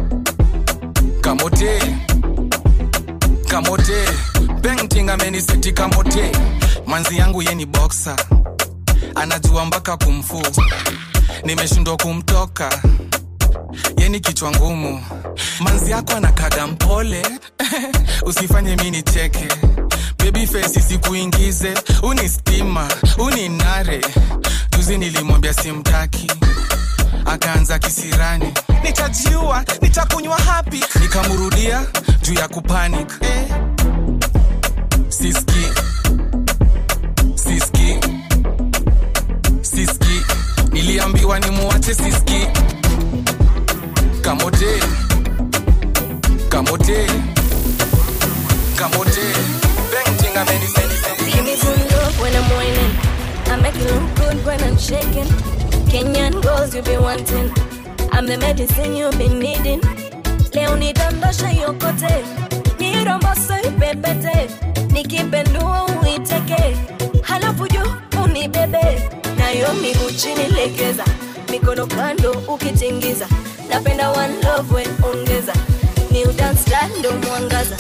kamote kamote painting ameniseti kamote manzi yangu ye ni boxer anajua mpaka kumfu nimeshindwa kumtoka yeni kichwa ngumu manzi yako anakaga mpole usifanye mi nicheke baby face isikuingize uni stima uni nare juzi nilimwambia simtaki akaanza kisirani nitajiua nitakunywa hapi nikamrudia juu ya kupanic eh. siski siski siski niliambiwa ni muache siski kamote kamote kamote painting ameniseni Give me some love when I'm whining. I make it look good when I'm shaking. Kenyan girls you be wanting. I'm the medicine you've been needing. Leo nidondosha yokote, niromboso ipepete, nikipendua uiteke, halafu juu unibebe, nayo miguu chini legeza, mikono kando ukitingiza, napenda one love we ongeza, new dance style ndo mwangaza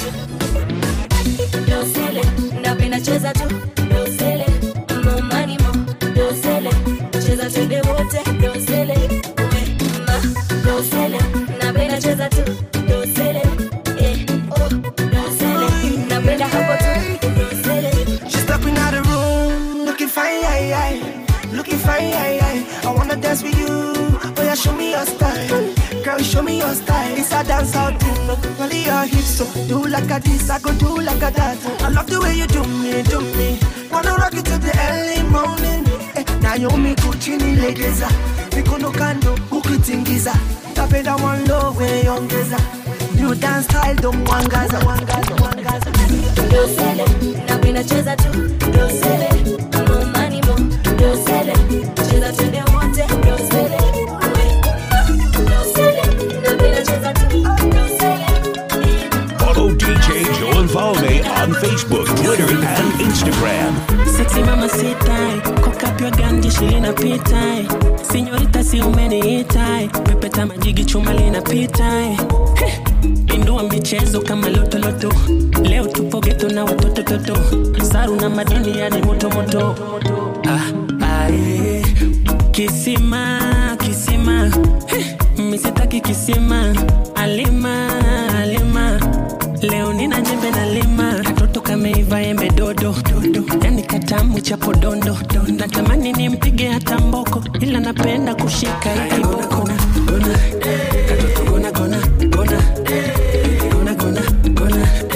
dosele napenda cheza tu dosele momani mo dosele cheza twende wote dosele we ma dosele napenda cheza tu dosele eh oh dosele napenda hapo tu dosele She's stepping out the room, looking fine, aye, aye. looking fine. Aye, aye. I wanna dance with you, oh yeah, show me your style. Girl, show me your style. It's a dance out thing, look only your hips. So do like a this, I go do like a that. I love the way you do me, do me. Wanna rock it till the early morning. Eh, Naomi Kuchini legeza, mikono kando ukitingiza. Napenda one love we ongeza. New dance style don't wangaza, wangaza, wangaza. dosele napenda cheza tu dosele momani mo dosele cheza twende wote dosele we ma dosele napenda cheza tu dosele Follow DJ Joe and Falme on Facebook, Twitter, and Instagram. Sexy mama sit tight, cock up your gun, jeshi linapita Sinyorita si umeniita Pepeta majigi chuma linapita Heh, Indua michezo kama loto loto Leo tupo geto na watoto toto Saru na madini yani moto moto ah, ah, eh. Kisima, kisima Heh, Misitaki kisima Alima, alima Leo nina jembe na lima Katoto kameiva embe dodo dodo Yani katamu cha podondo Natamani nimpige hata mboko Ila napenda kushika hii kiboko Katoto gona gona gona Gona gona gona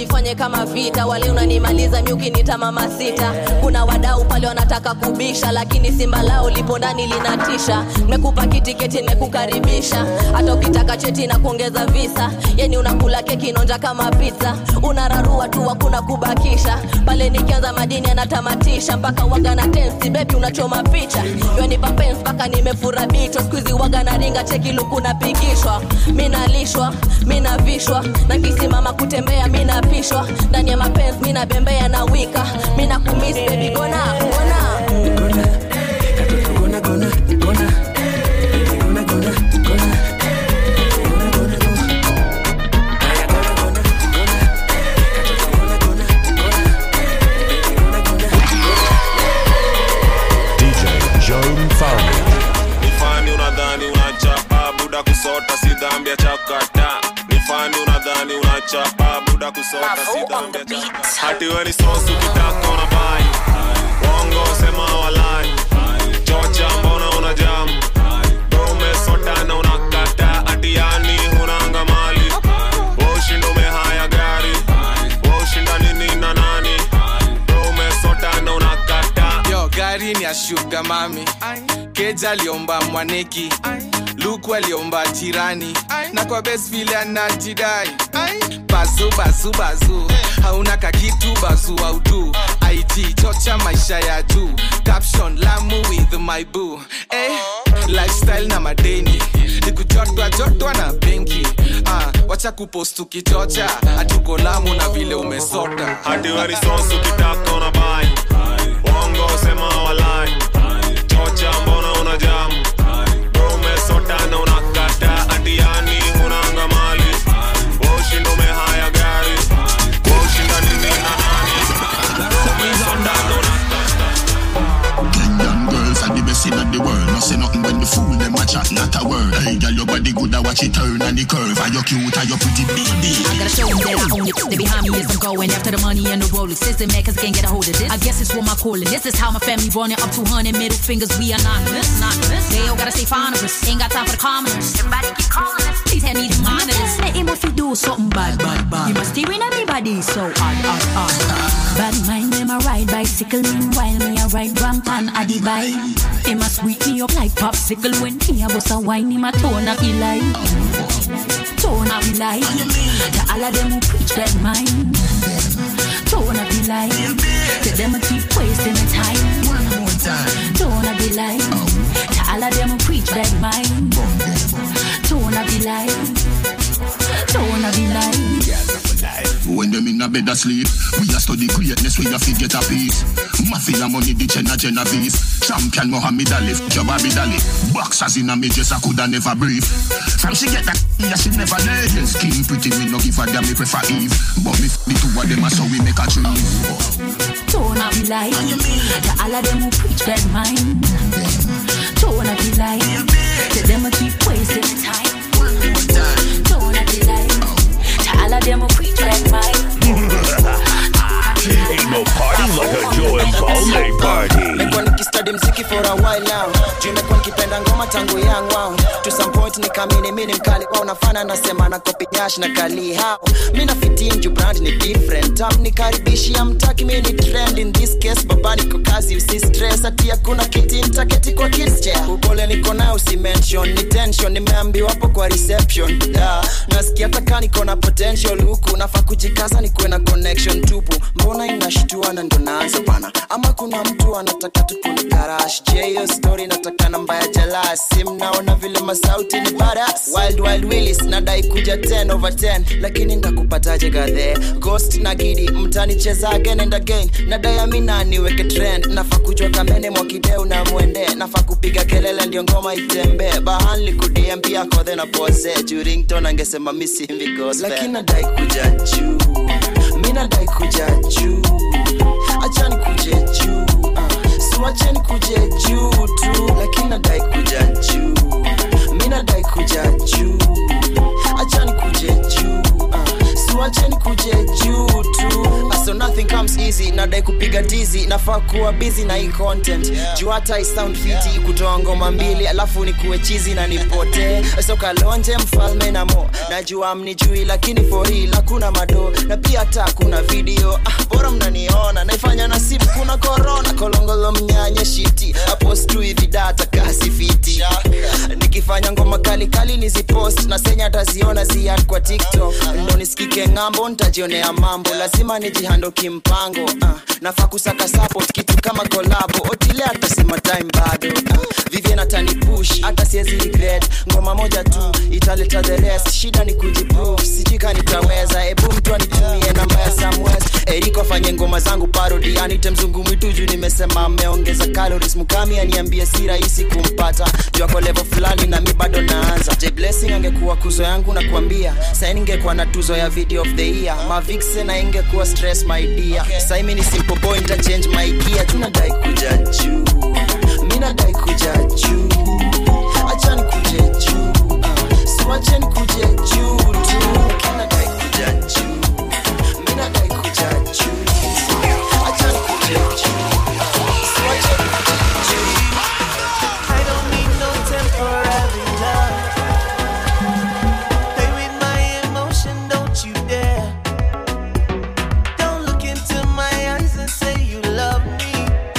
tuvifanye kama vita wale unanimaliza nyuki nita mama sita kuna wadau pale wanataka kubisha lakini simba lao lipo ndani linatisha mekupa kitiketi mekukaribisha hata ukitaka cheti na kuongeza visa yani unakula keki inonja kama pizza unararua tu hakuna kubakisha pale nikianza madini anatamatisha mpaka waga na tensi bebi unachoma picha yonipa pens mpaka nimefura bicho skuizi waga na ringa cheki luku napigishwa minalishwa minavishwa na kisimama kutembea minapishwa ndani ya mapens minabembea na wika mina kumis bebi gona gona DJ Joe Mfalme. nifani unadhani unachapa buda kusota si dhambi ya chakata nifani unadhani unachapa buda kusota si dhambi ya chakata hati we ni sosu kitaka una bai wongo sema walai chocha mbona una jamu umesota na unakata hati yani hunanga mali ushinda umehaya gari ushinda nini na nani umesota na unakata yo gari ni ya shuga mami keja aliomba mwaneki luku aliomba jirani na kwa bes vile anajidai bazu bazu bazu hauna kakitu bazu autu it chocha maisha ya juu caption lamu with my boo eh, lifestyle na madeni nikujotwa jotwa na benki ah, wacha kupost ukichocha hatuko lamu na vile umesota hati we ni sosu kitaka una bai wongo sema walai chocha mbona una jamu umesota na unakata hati yani hunanga mali ushinda umehaya gari ushinda nini na nani umesota na Kenyan girls are the best in the world. No say nothing when the fool them a chat, not a word. Hey, girl, your body good, I watch it turn and the curve. Are you cute? Are you pretty baby? I gotta show them that I own it. They behind me as I'm going after the money and the Rolex. System man, cause I can't get a hold of this. I guess it's what my calling. This is how my family running up 200 middle fingers. We anonymous. anonymous. They all gotta stay fond of us. Ain't got time for the commoners. Everybody keep calling us. Please hand me the monitors. Let him if he do something bad, bad, bad. He must steering everybody so odd, odd, odd. Bad mind them a ride bicycle meanwhile me a ride rampant a the bike. Him a sweet me up like popsicle when me a bust a wine him a tone up he like. Tone up he like. To all of them who preach that mind. Tone up he like. To them who keep wasting the time. One more time. Tone up he like. To all of them who preach that mind. Tone up he like. Tone up he like. When them in a bed asleep, we a study greatness, we a fi get a piece. Mafia money, the Jenna Genovese. Champion Mohammed Ali, f- your Bobby Dali. Boxers in a me just I coulda never breathe. From she get that, yeah, she never lay. Skin pretty, me no give a damn, me prefer Eve. But me f- the two of them, a so we make a tree. Tone up be like To all of them who preach that mind Tone up be like To them who keep wasting the time Tone up be like To all of them who preach that mind Ain't no party like a Joe and Balme party. nimekuwa nikistadi mziki for a while now juu imekuwa nikipenda ngoma tangu young wow to some point nikamini mi ni mkali wao nafana nasema na kopi nyash na kali hao mi na fitin juu brand ni different tam nikaribishia mtaki mi ni trend in this case baba niko kazi usi stress ati hakuna kiti ntaketi kwa kids chair upole niko nao usi mention ni tension nimeambiwa hapo kwa reception yeah. nasikia taka niko na potential huku nafaa kujikaza nikuwe na connection tupu mbona inashtua na ndo naanza bana ama kuna mtu anataka tukunikarash je hiyo story nataka namba ya jalasi mnaona vile masauti ni baras wild wild willis nadai kuja 10 over 10 lakini ndakupataje gadhe ghost na gidi mtanicheza again and again nadai amina niweke trend nafaa kujua kamene mwakideu na mwende nafaa kupiga kelele ndio ngoma itembee bahanli kudm pia kodhe na pose jurington angesema misimbi gospel lakini nadai kuja juu mi nadai kuja juu achani kuje juu uh, siwacheni kuje juu tu lakini nadai kuja juu mi nadai kuja juu achani kuje juu uh, siwacheni kuje juu tu Uh, so nothing comes easy busy nadai kupiga tizi nafaa kuwa busy na hii content juu hata i sound fiti kutoa ngoma mbili alafu nikuwe chizi na nipotee so kalonje mfalme na mo najua mnijui lakini for real hakuna mado na pia hata kuna video ah, bora mnaniona naifanya na simu kuna korona kolongolo mnyanye shiti apostu hivi data kasi fiti nikifanya ngoma kali kali nizipost na senya ataziona ziad kwa tiktok ndo nisikike ng'ambo ntajionea mambo lazima nijihando kimpango ah, nafaa kusaka support kitu kama kolabo otile atasema time bado ah, vivien atani push hata siezi regret ngoma moja tu italeta the rest shida ni kujiprove sijika nitaweza ebu mtu anitumie namba ya samwes eriko afanye ngoma zangu parodi anite mzungu mwitu juu nimesema ameongeza calories mukami aniambie si rahisi kumpata juu ako level fulani na mi bado naanza J blessing angekuwa kuzo yangu na kuambia sai ningekuwa na tuzo ya video of the year mavikse na ingekuwa stress my dear sai mi ni simple boy nita change my gear tunadai kuja juu mi nadai kuja juu achani kuje juu uh, siwacheni kuje juu tu kinadai kuja juu mi nadai kuja juu achani kuje juu uh, siwacheni kuje juu I don't need no temporary love. Play with my emotion, don't you dare. Don't look into my eyes and say you love me.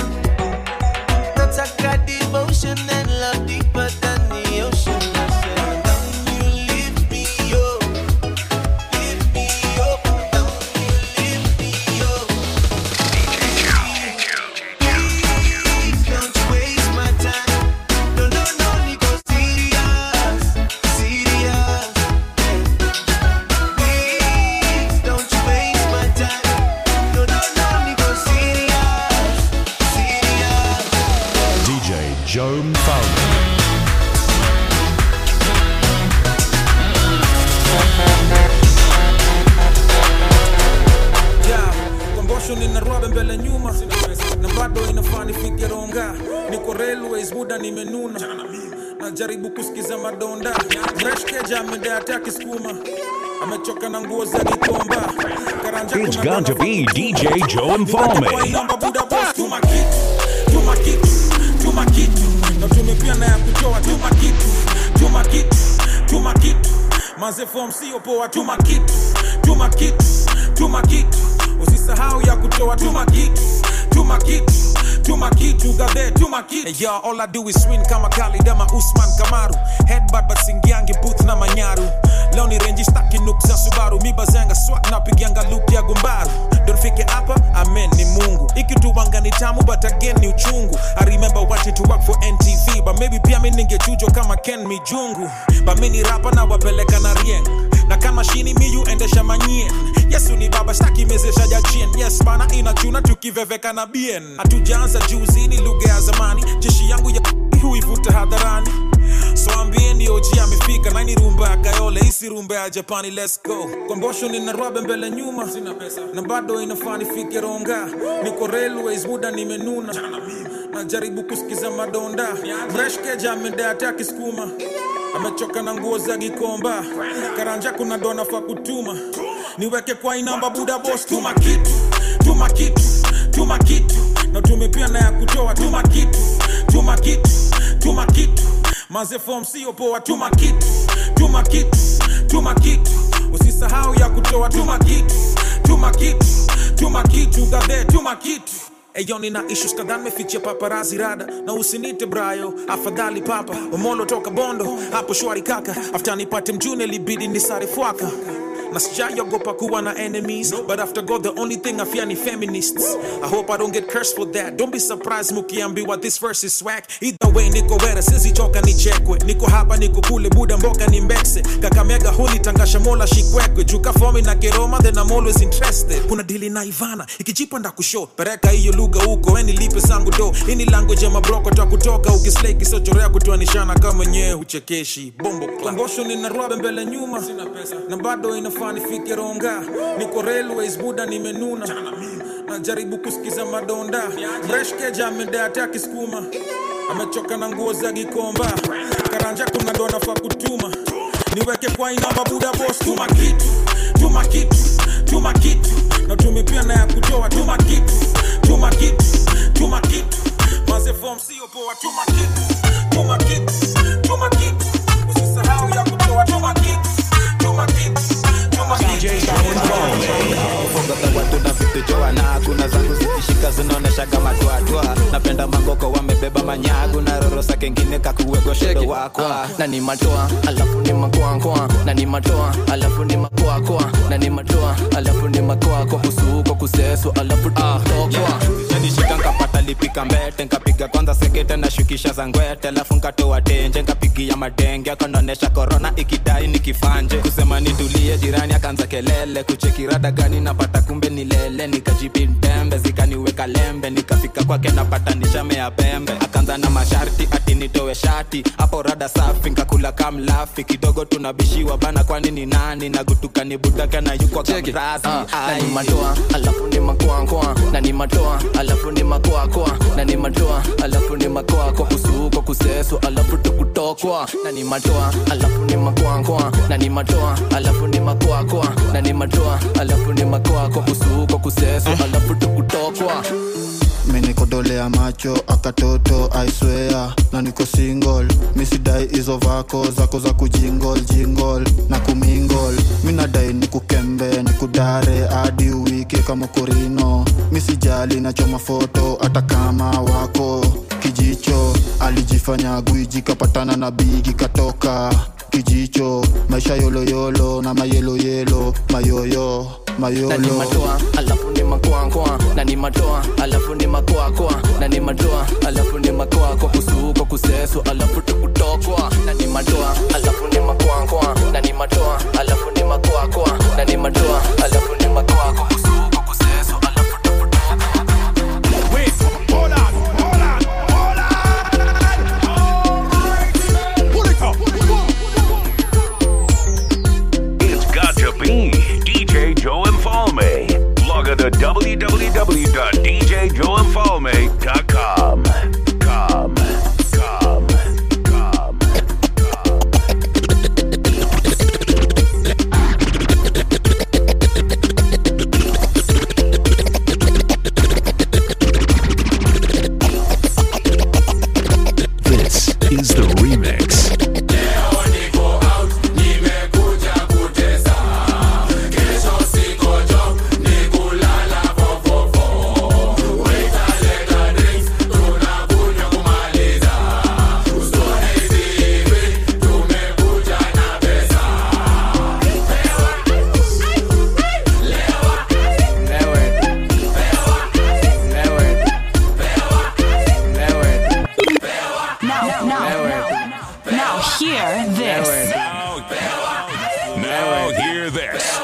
Nataka devotion and love deeper than the ocean. I said, don't you lift me up, lift me up, don't you lift me up. Please don't you waste my time. No, no, no, Nico, serious, serious. Please don't you waste my time. No, no, no, Nico, serious, serious. DJ Joe Mfalme. Yeah, kombosho nina rwabe mbele nyuma na bado inafaa nifike ronga niko railways muda nimenuna najaribu kusikiza madonda mreshkeja amedata kisukuma amechoka na nguo za gikomba karanja It's kuna got to be DJ Joe Mfalme. Waiomba buda boss tuma kitu tuma kitu tuma kitu na tumepia na ya kutoa tuma kitu tuma kitu tuma kitu maze form sio poa tuma kitu tuma kitu tuma kitu usisahau ya kutoa tuma kitu tuma kitu tuma kitu gadhe tuma kitu hey, yo, all I do is swing kama Khalid ama Usman Kamaru headbutt but singiangi booth na manyaru leo ni renji staki nuk za Subaru mibazanga swat na pigianga loop ya gumbaru don't fike hapa amen ni Mungu ikituwanga ni tamu but again ni uchungu I remember watching to work for NTV but maybe pia mi ningechujwa kama Ken Mijungu but mi ni rapa na wapeleka na rieng na kama shini miyu endesha manyien yesu ni baba staki mezesha jachien yes bana inachuna tukiveveka na bien hatujaanza juzi ni lugha ya zamani jeshi yangu ya huivuta hadharani so ambieni oji amefika naini rumba ya kayole isi rumba ya japani let's go kombosho nina rwabe mbele nyuma na bado inafaa nifike ronga niko railways muda nimenuna najaribu kusikiza madonda mreshkeja amedata kisukuma amechoka na nguo za gikomba karanja kuna dona fa kutuma niweke kwa inamba buda boss tuma kitu tuma kitu tuma kitu na tumepia na ya kutoa tuma kitu tuma kitu tuma kitu maze form sio poa tuma kitu tuma kitu tuma kitu usisahau ya kutoa tuma kitu tuma kitu tuma kitu gadhe tuma kitu Eyo nina issues kadhaa nimefichia paparazi rada na usinite brayo afadhali papa umolo toka bondo hapo shwari kaka after nipate mjune libidi nisare fwaka na sijaiogopa kuwa na enemies but after god the only thing i fear ni feminists i hope i don't get cursed for that don't be surprised mukiambiwa this verse is swag either way niko wera sizichoka nichekwe niko hapa niko kule buda mboka ni mbekse kakamega huli tangasha mola shikwekwe juka fomi na keroma then i'm always interested kuna dili na ivana ikijipa ndakusho pereka hiyo lugha huko eni lipe zangu do ini language ya mabroko ta kutoka ukislei kisochorea kutoanishana kama nyewe huchekeshi bombo klangosho nina rwabe mbele nyuma na bado inafaa nifike ronga niko railways buda nimenuna najaribu kusikiza madonda mreshkeja amedata kisukuma amechoka na nguo za gikomba karanja kuna dona fa kutuma niweke kwa inamba buda boss tuma kitu tuma kitu tuma tuma kitu na tumepia na ya kutoa tuma kitu tuma kitu tuma kitu maze form sio poa tuma kitu tuma kitu tuma kitu usisahau ya kutoa tuma kitu tuma kitu tuma kitu Funga watu na vitu joana kuna zangu zikishika zinaonesha kama twatwa napenda magoko wamebeba manyagu na rorosa kengine kakuwegoshedo wakwa na ni matoa alafu ni makoakoa na ni matoa alafu ni makoakoa na ni matoa alafu ni makoako kusuko kuseso alafu tutokwa nishika nkapata lipika mbete nkapiga kwanza sekete na shukisha za ngwete alafu nkatoa tenje nkapigia madenge akonaonesha korona ikidai nikifanje kusema nitulie jirani akaanza kelele kuchekirada gani napata kumbe ni lele nikajipintembe zikaniweka lembe nikafika kwake napata nishamea pembe akaanza na masharti ati nitowe shati hapo rada safi nkakula kamlafi kidogo tunabishiwa bana kwani ni nani nagutuka ni budake na yuko kamrazi na ni matoa alafu ni makoakoa na ni matoa alafu ni makoakoa na ni matoa alafu ni makoako kusuko kuseso alafu tukutokwa na ni matoa alafu ni makoakoa na ni matoa alafu ni makoakoa na ni matoa alafu ni makoako kusuko kuseso alafu tukutokwa minikodolea macho akatoto aiswea na niko single misidai hizo vako zako za kujingol jingol na kumingol minadai nikukembe nikudare hadi uwike kama korino misijali nachoma foto hata kama wako kijicho alijifanya gwiji kapatana na bigi katoka kijicho maisha yoloyolo na mayeloyelo mayoyo na ni mayolo matoa alafu ni makoakoa na ni matoa alafu ni makoakoa na ni matoa alafu ni makoako kusuko kuseso alafu tukutokwa na ni matoa alafu ni makoakoa na ni matoa alafu ni makoakoa na ni matoa alafu ni makoako kusuko kuseso alafu Wait, hold on, hold on, hold on. Pull it up. It's got to be DJ Joe Infalme. Log on to www.djjoeinfalme.com. Com, com, com. This is the remix. Now, now, now, now, hear this. Now hear this.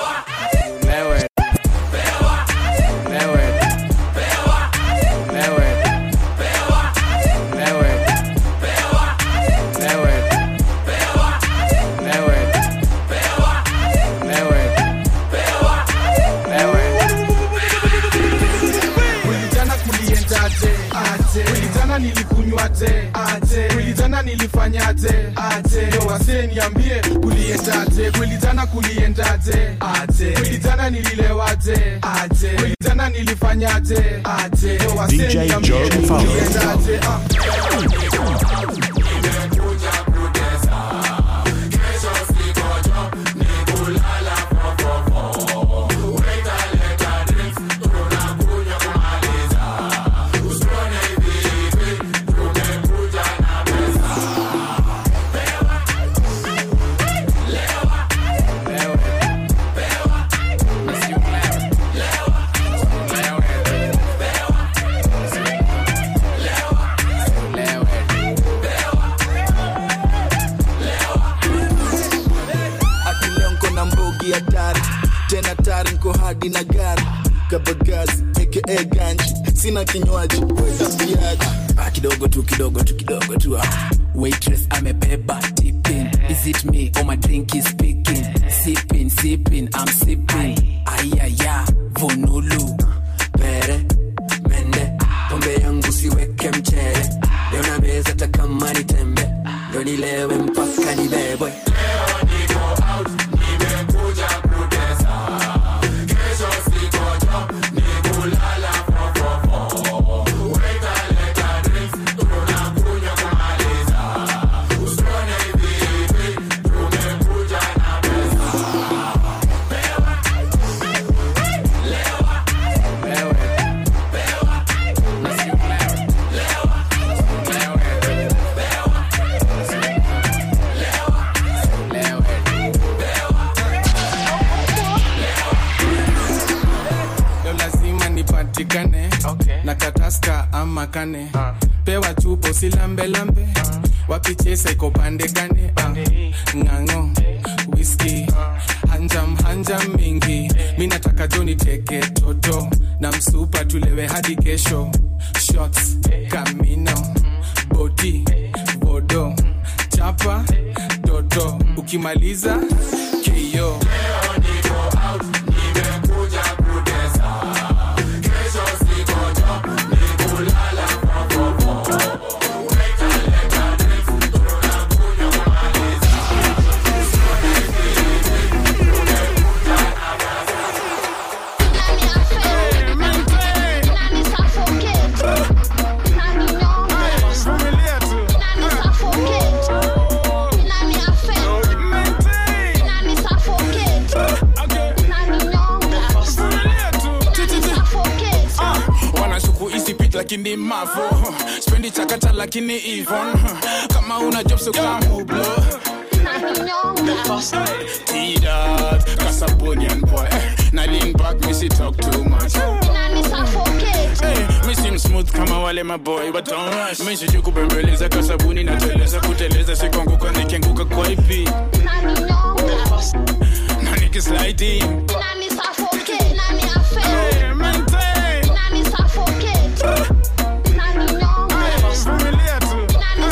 Wilijana kuliendaje aje Wilijana nilikunywaje aje Wilijana nilifanyaje aje Yo wasee niambie kuliendaje Wilijana kuliendaje aje Wilijana nililewaje aje Wilijana nilifanyaje aje Yo wasee DJ niambie Joe Fowler. kuliendaje ah. akileo nko na mbogi hatari tena tari nko hadi na gari kabagazi aka ganji sina kinywaji wetapiaji Ah, kidogo tu kidogo tu kidogo tu ah. waitress amebeba tipping is it me or my drink is speaking sipping sipping i'm sipping ayaya vonulu pere mende pombe yangu siweke mchele leo na meza takama ni tembe ndo nilewe mpaka nibebwe Kesho taska ama kane pewa chupo silambelambe wapichesa iko pande gane Ah, ng'ang'o whisky hanjam hanjam mingi mi nataka joni teke toto na msupa tulewe hadi kesho shots kamino bodi bodo chapa toto ukimaliza keyo wanashuku isipit lakini mavo spendi chakata lakini ivon kama una job so kamublo T-Dot, Casabonian boy Na lean back, me see talk too much Hey, me seem smooth kama wale maboy But don't rush Me sijui kubembeleza kasabuni na teleza Kuteleza sikuanguka nikianguka kwa ipi Na nikisliding Hey, maintain. Vumilia tu.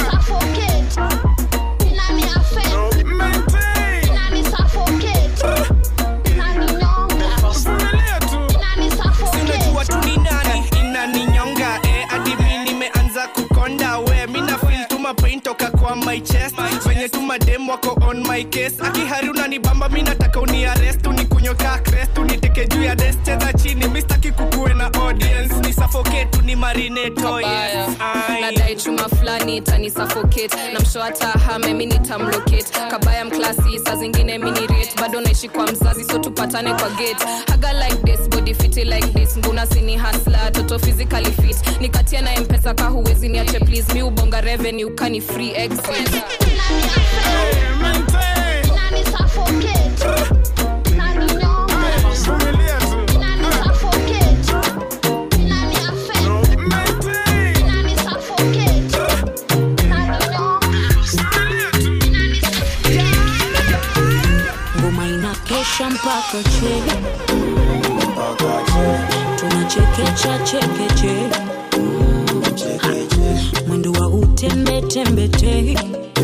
sinajua tu ni nani inaninyonga eh, hadi mi nimeanza kukonda we mina fil tuma pain toka kwa my chest venye tu madem wako on my case akihari unanibamba mi nataka uniarest unikunyoka crest uniteke juu ya des cheza chini mistaki kukuwe na audience ni suffocate ni marineto yes. Ai. nadai chuma fulani itani suffocate na msho hata hame mi nitamlocate kabaya mklasi saa zingine minirate bado naishi kwa mzazi so tupatane kwa gate haga like this body fiti like this nguna sini hasla toto physically fit nikatia na mpesa ka huwezi niache please mi ubonga revenue kani free exit ngoma inakesha mpaka che tunachekecha chekeche mwendo wa utembetembete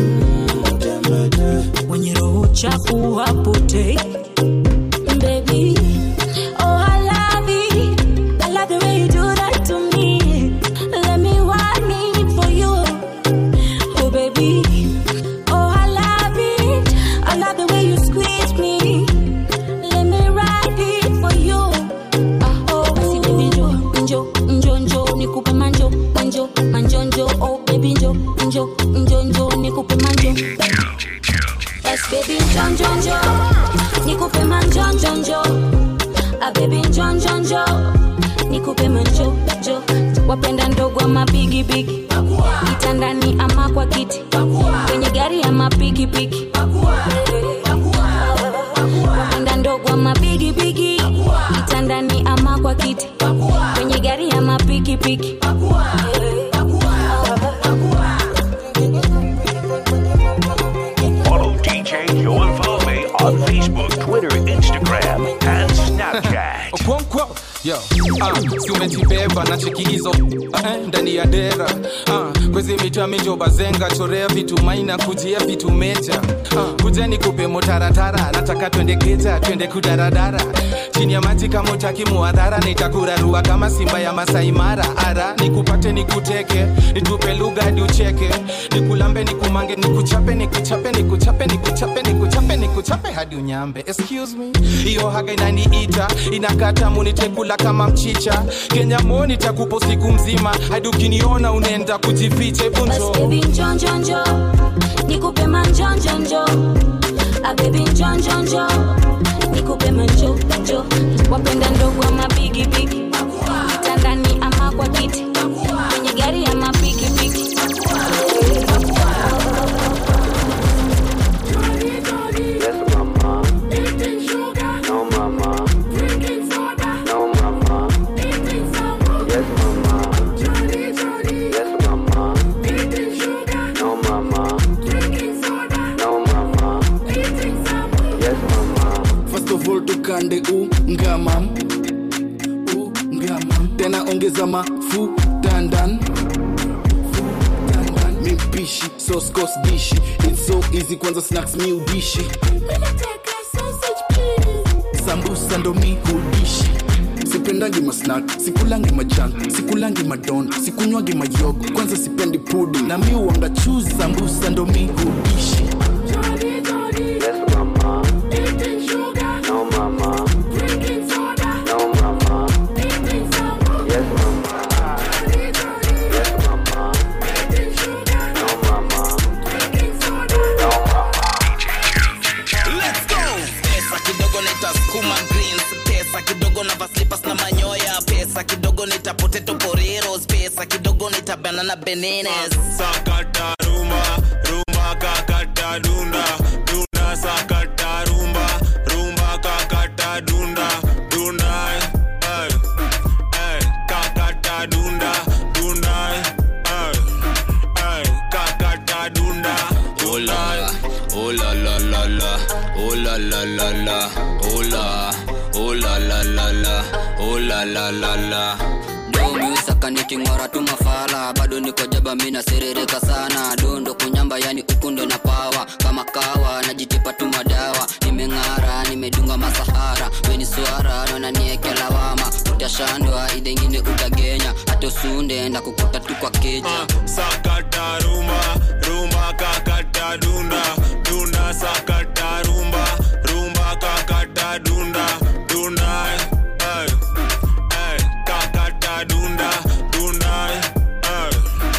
wenye roho chafu hapotei Baby, oh, I love it. I love the way you do that to me. Let me want it for you. Oh, baby. Oh, I love it. I love the way you squeeze me. Let me ride it for you. Ah, oh, basi baby njo, njo, njo, njo, nikupe manjo, manjo, manjo, njo. Oh, baby njo, njo, njo, njo, nikupe manjo. Yes, baby njo, njo, njo, nikupe manjo, njo, njo. Ah, baby njo, njo, njo, nikupe manjo, njo. Wapenda ndogo ama bigi bigi, kitandani ama kwa kiti, kwenye gari ama pikipiki wapenda ndogo ama bigi bigi, kitandani ama kwa kiti, kwenye gari ama pikipiki Follow DJ Joe and follow me on Facebook, Twitter, Instagram, and Snapchat. Okonkwo yo ah, si umejibeba na cheki hizo ah, eh, ndani ya dera ah, kwezi mita mijo bazenga chorea vitu maina kujia vitu meja ah, kuja nikupe motaratara nataka twende keja twende kudaradara chini ya maji kama utaki muadhara nitakurarua kama simba ya Masai Mara ara nikupate nikuteke nitupe lugha hadi ucheke nikulambe nikumange nikuchape nikuchape nikuchape nikuchape nikuchape nikuchape hadi unyambe excuse me hiyo haga inaniita inakata munitekula kama mchicha Kenya mo nitakupo siku mzima hadi ukiniona unaenda kujificha hebu Basi njoo baby njo njo njo nikupe manjo njo njo ah baby njo njo njo nikupe manjo njo wapenda ndogo ama bigi bigi kitandani ama kwa kiti kwenye gari ama piki piki No mama. No mama. Yes mama. volto kande u ngamam u ngamam tena ongeza mafu dandan mipishi soskos dishi its so easy kwanza snacks mi udishi sambusa ndo mi hudishi sipendangi masnak sikulangi majan sikulangi madon sikunywangi mayogo kwanza sipendi pudi na mi uanga chuzi sambusa ndo mi hudishi Let's go. Pesa kidogo nitasukuma greens, pesa kidogo na vaslipas na manyoya, pesa kidogo nita potato poreros, pesa kidogo nita banana bananas. sakata rumba rumba kakata dunda dunda sakata rumba rumba kakata dunda dunda eh, eh, kakata dunda dunda eh, eh, kakata dunda Oh la, oh la la la la, oh la la la la, oh la, oh la la la la, oh la la la la. domiusaka niking'ora tu mafala bado niko jaba mina serereka sana dondo kunyamba yani ukundo na pawa kama kawa najitipa tu madawa nimeng'ara nimedunga masahara weni swara nonanieke lawama utashandwa idengine utagenya hata usunde na kukuta tu kwa keja sakata rumba rumba kakata dunda dunda sakata rumba rumba kakata dunda dunda eh, eh, kakata dunda dunda eh,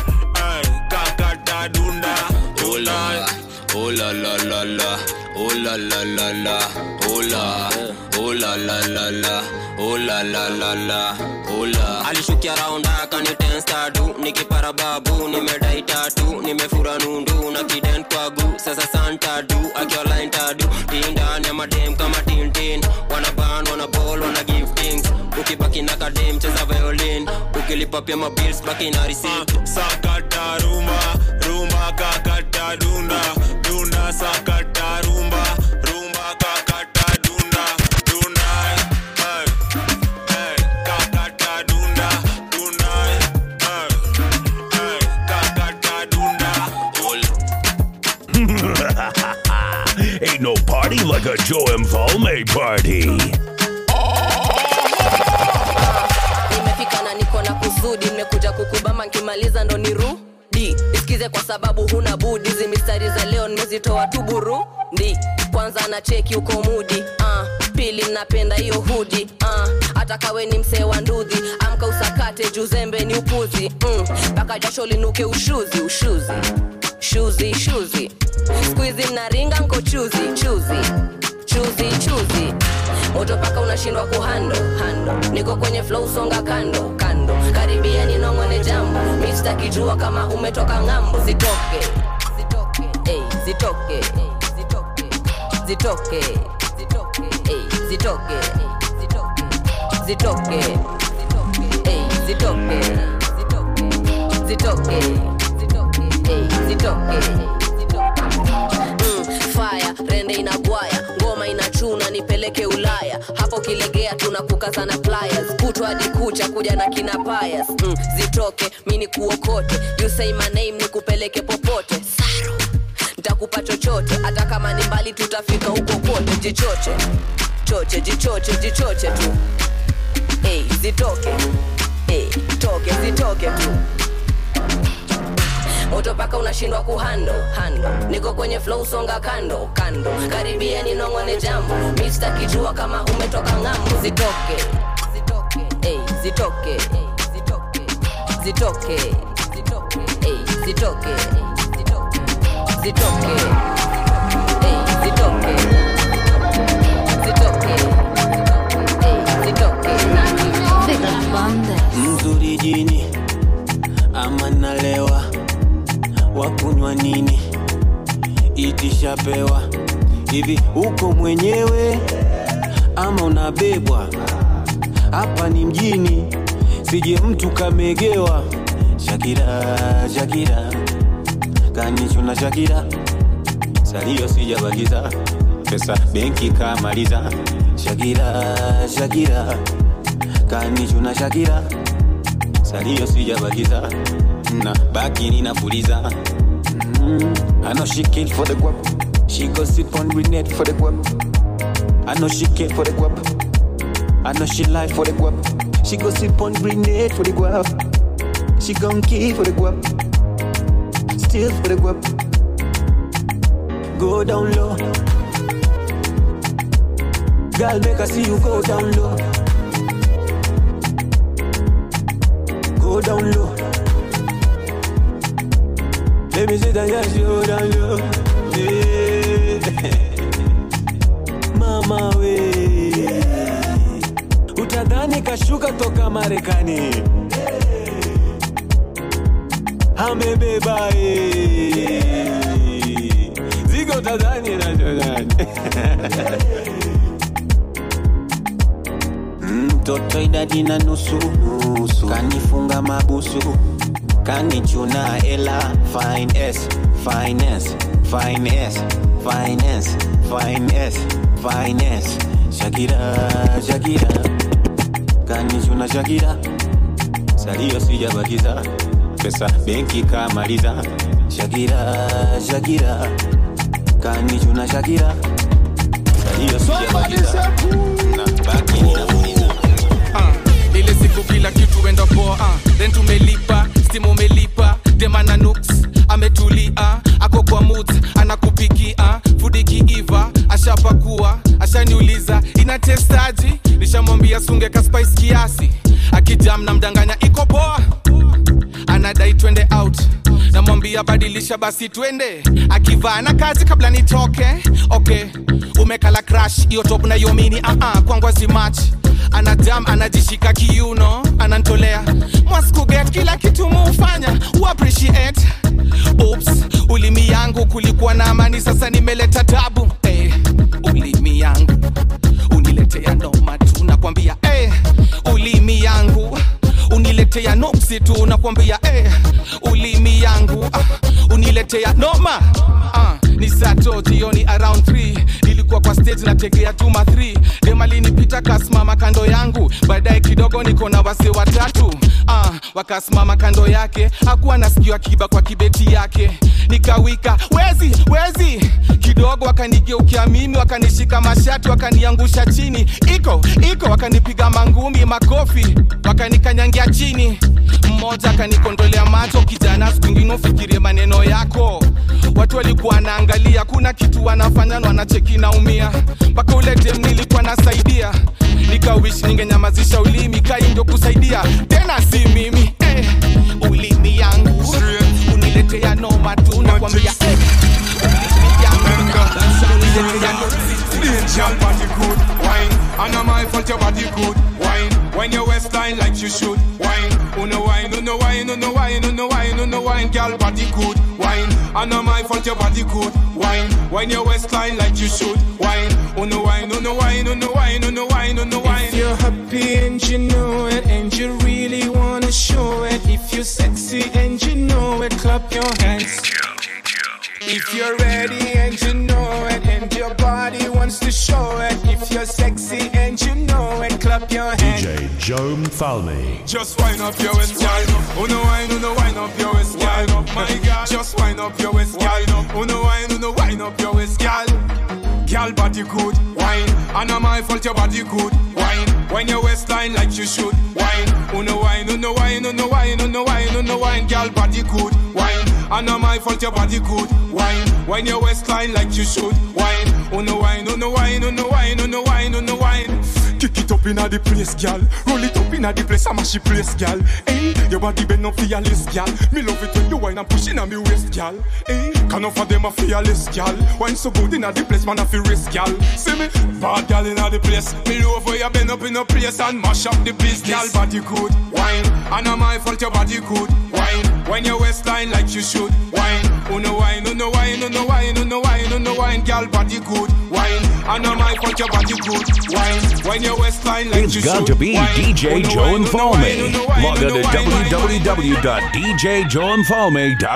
eh, kakata dunda Oh la, oh la la la la, oh la la la la, oh la, oh la la la la, oh la la la la, oh la. alishukia raunda kanitenstadu nikipara babu nimedai tatu nimefura nundu na kiden kwagu sasa santadu akiolaintadu indani ya madem kama tintin wanaban wanabol wana giftings ukibaki na kadem cheza violin ukilipa pia mabils baki na receipt sakata rumba rumba kakata dunda dunda sakata rumba rumba kakata dunda dunda eh, eh, kakata dunda dunda eh, eh, kakata dunda Ain't no party like a Joe and Falme party. nimefika na niko na kusudi nimekuja kukubama nkimaliza ndo nirudi isikize kwa sababu huna budi hizi mistari za leo nimezitoa tu burundi kwanza na cheki uko mudi uh, pili napenda hiyo hudi uh, hata kawe ni msee wa ndudhi amka usakate juzembe ni upuzi mpaka mm, jasho linuke ushuzi ushuzi shuzi shuzi skuizi mnaringa nko chuzi chuzi chuzi chuzi moto paka unashindwa kuhando hando niko kwenye flow songa kando kando karibia ninongone jambo mistakijua kama umetoka ng'ambo zitoke zitoke ey, zitoke ey, zitoke zitoke ey, zitoke zitoke ey, zitoke zitoke ey, zitoke Mm, fire rende inagwaya ngoma inachuna nipeleke ulaya hapo kilegea tunakukazana pliers kutwa hadi kucha kuja na kina payas mm, zitoke mi ni kuokote you say my name nikupeleke popote Saru. ntakupa chochote hata kama ni mbali tutafika huko kote jichoche choche jichoche jichoche tu hey, zitoke hey, toke zitoke tu moto paka unashindwa kuhando hando niko kwenye flow songa kando kando karibia ninongone jambo mista kijua kama umetoka ng'ambo zitoke Ey, zitoke Ey, zitoke Ey, zitoke zitoke Ey, zitoke zitoke Ey, zitoke mzuri jini ama nalewa wakunywa nini itishapewa hivi uko mwenyewe ama unabebwa hapa ni mjini sije mtu kamegewa shakira shakira kanichuna shakira salio sijabakiza pesa benki kamaliza Shakira, Shakira, kanichuna Shakira, salio sijabakiza na baki ninapuliza. Mm, I know she kill for the guap, she go sit on grenade for the guap. I know she kill for the guap, I know she lie for the guap. She go sit on grenade for the guap, she gon' kill for the guap, still for the guap. Go down low. Girl, make I see you go down low. Go down low. Let me see that yes, you go down low. Yeah. Mama we utadhani kashuka toka Marekani amebeba eh. zigo tadhani na mtoto idadi na nusu nusu kanifunga mabusu kanichuna ela finance finance finance finance finance finance shakira shakira kanichuna shakira salio sijabakiza pesa benki kamaliza shakira shakira kanichuna shakira salio sijabakiza na baki ninapuliza uh, ile siku kila kitu enda poa uh, then tumelipa stimu umelipa demana nuks ametulia ako kwa mut anakupikia fudi kiiva ashapakua ashaniuliza ina testaji nishamwambia sunge kaspice kiasi akijam na mdanganya iko poa anadai twende out namwambia badilisha basi twende akivaa na kazi kabla nitoke okay umekala crash hiyo top na yomini uh-uh, kwangwazi match anadam anajishika kiuno anantolea mwaskuget kila kitu muufanya uappreciate Oops, ulimi yangu kulikuwa na amani sasa nimeleta tabu hey, ulimi yangu uniletea noma tu nakwambia hey, ulimi yangu uniletea nopsi tu nakwambia hey, ulimi yangu ah, uniletea noma ah, ni sato jioni around 3 nilikuwa kwa stage nategea tuma 3 demalinipita kasimama kando yangu baadaye kidogo niko na wase watatu ah, wakasimama kando yake hakuwa nasikiwa kiba kwa kibeti yake nikawika wezi wezi kidogo wakanigeukia mimi wakanishika mashati wakaniangusha chini iko iko wakanipiga mangumi makofi wakanikanyangia chini mmoja akanikondolea macho kijana siku ingine ufikirie maneno yako watu walikuwa wanaangalia kuna kitu wanafanya na wanacheki naumia mpaka ule dem nilikuwa nasaidia nikawish ningenyamazisha ulimi kai ndio kusaidia tena si mimi eh, ulimi yangu uniletea noma tu nakwambia eh, ulimi yangu uniletea noma Girl body good wine, and am I fault your body good wine? When your waistline like you should wine, uno wine, uno wine, uno wine, uno wine, uno wine. Girl body good wine, and am I fault your body good wine? When your waistline like you should wine, uno wine, uno wine, uno wine, uno wine, uno wine. If you're happy and you know it, and you really wanna show it, if you're sexy and you know it, clap your hands. If you're ready and you know it, and your body wants to show it, if you're sexy and you know it, clap your hands. DJ Joe Mfalme. Just wind up your waist, girl. Uno wine, uno wine up your waist, girl. My girl, just wind up your waist, girl. Uno wine, uno wine up your waist, girl. Girl, body good, wine. And am I fault your body good, wine. When your waistline like you should, wine. Uno wine, uno wine, uno wine, uno wine, uno wine. Girl, body good, wine. And am I fault your body good, wine. When your waistline like you should, wine. Uno wine, uno wine, uno wine, uno wine, uno wine. Kick it up inna the place, gal. Roll it up inna the place, I mash the place, gal. Hey, your body bend up for your list, gal. Me love it when you wine and push inna me waist, gal. Hey, can offer them a fearless, gal. Wine so good inna the place, man I feel risk, gal. See me, bad gal inna the place. Me love where you bend up in a place and mash up the place, gal. Body good, wine. And am I fault your body good, wine. When your waistline like you should, wine. Uno wine, uno wine, uno wine, uno wine, uno wine, gal. Body good, wine. And am I fault your body good, wine. When your waistline like It's you got should, to be wine. DJ Uno Joe wine, and uno wine, uno Falme. wine, Log on uno to wine, wine, www.djjoeandfalme.com.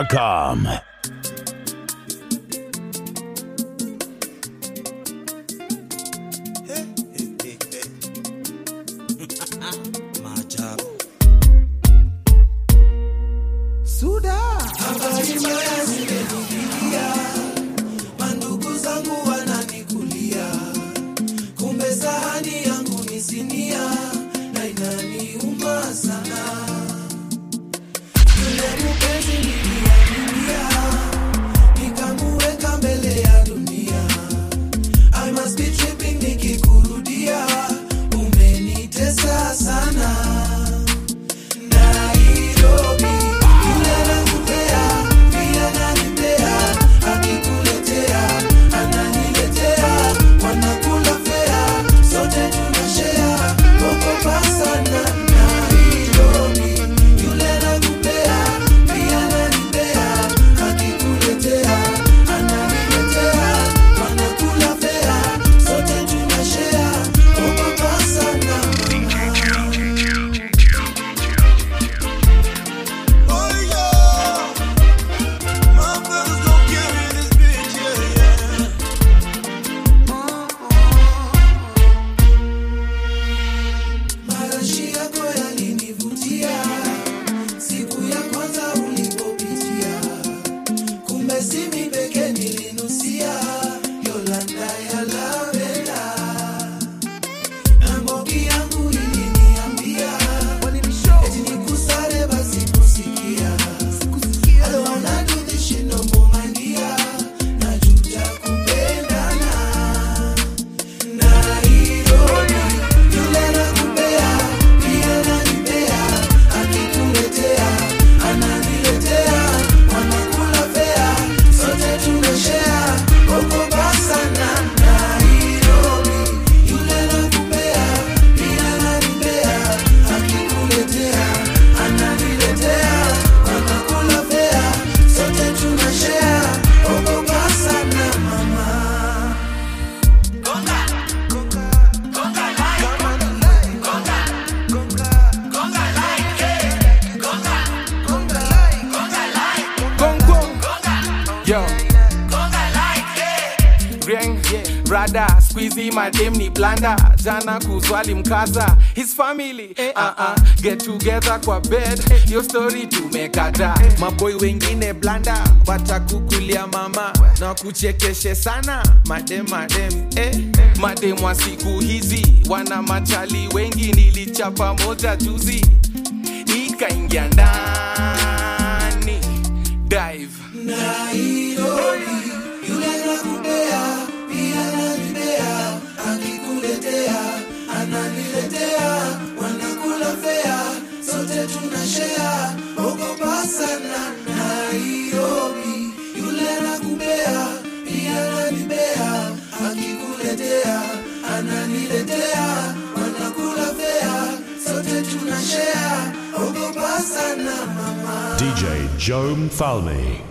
brada squizi madem ni blanda jana kuzwali mkaza his family eh, uh -uh. get together kwa bed yo story tumekata maboi wengine blanda watakukulia mama na kuchekeshe sana madem madem eh. madem wa siku hizi wana machali wengi nilichapa moja juzi ikaingia ndani dive Nairobi, yule nakupea, pia nanipea, akikuletea, ananiletea, wanakula fea, sote tunashare, ogopa sana. Nairobi, yule nakupea, pia nanipea, akikuletea, ananiletea, wanakula fea, sote tunashare, ogopa sana mama. DJ Joe Mfalme.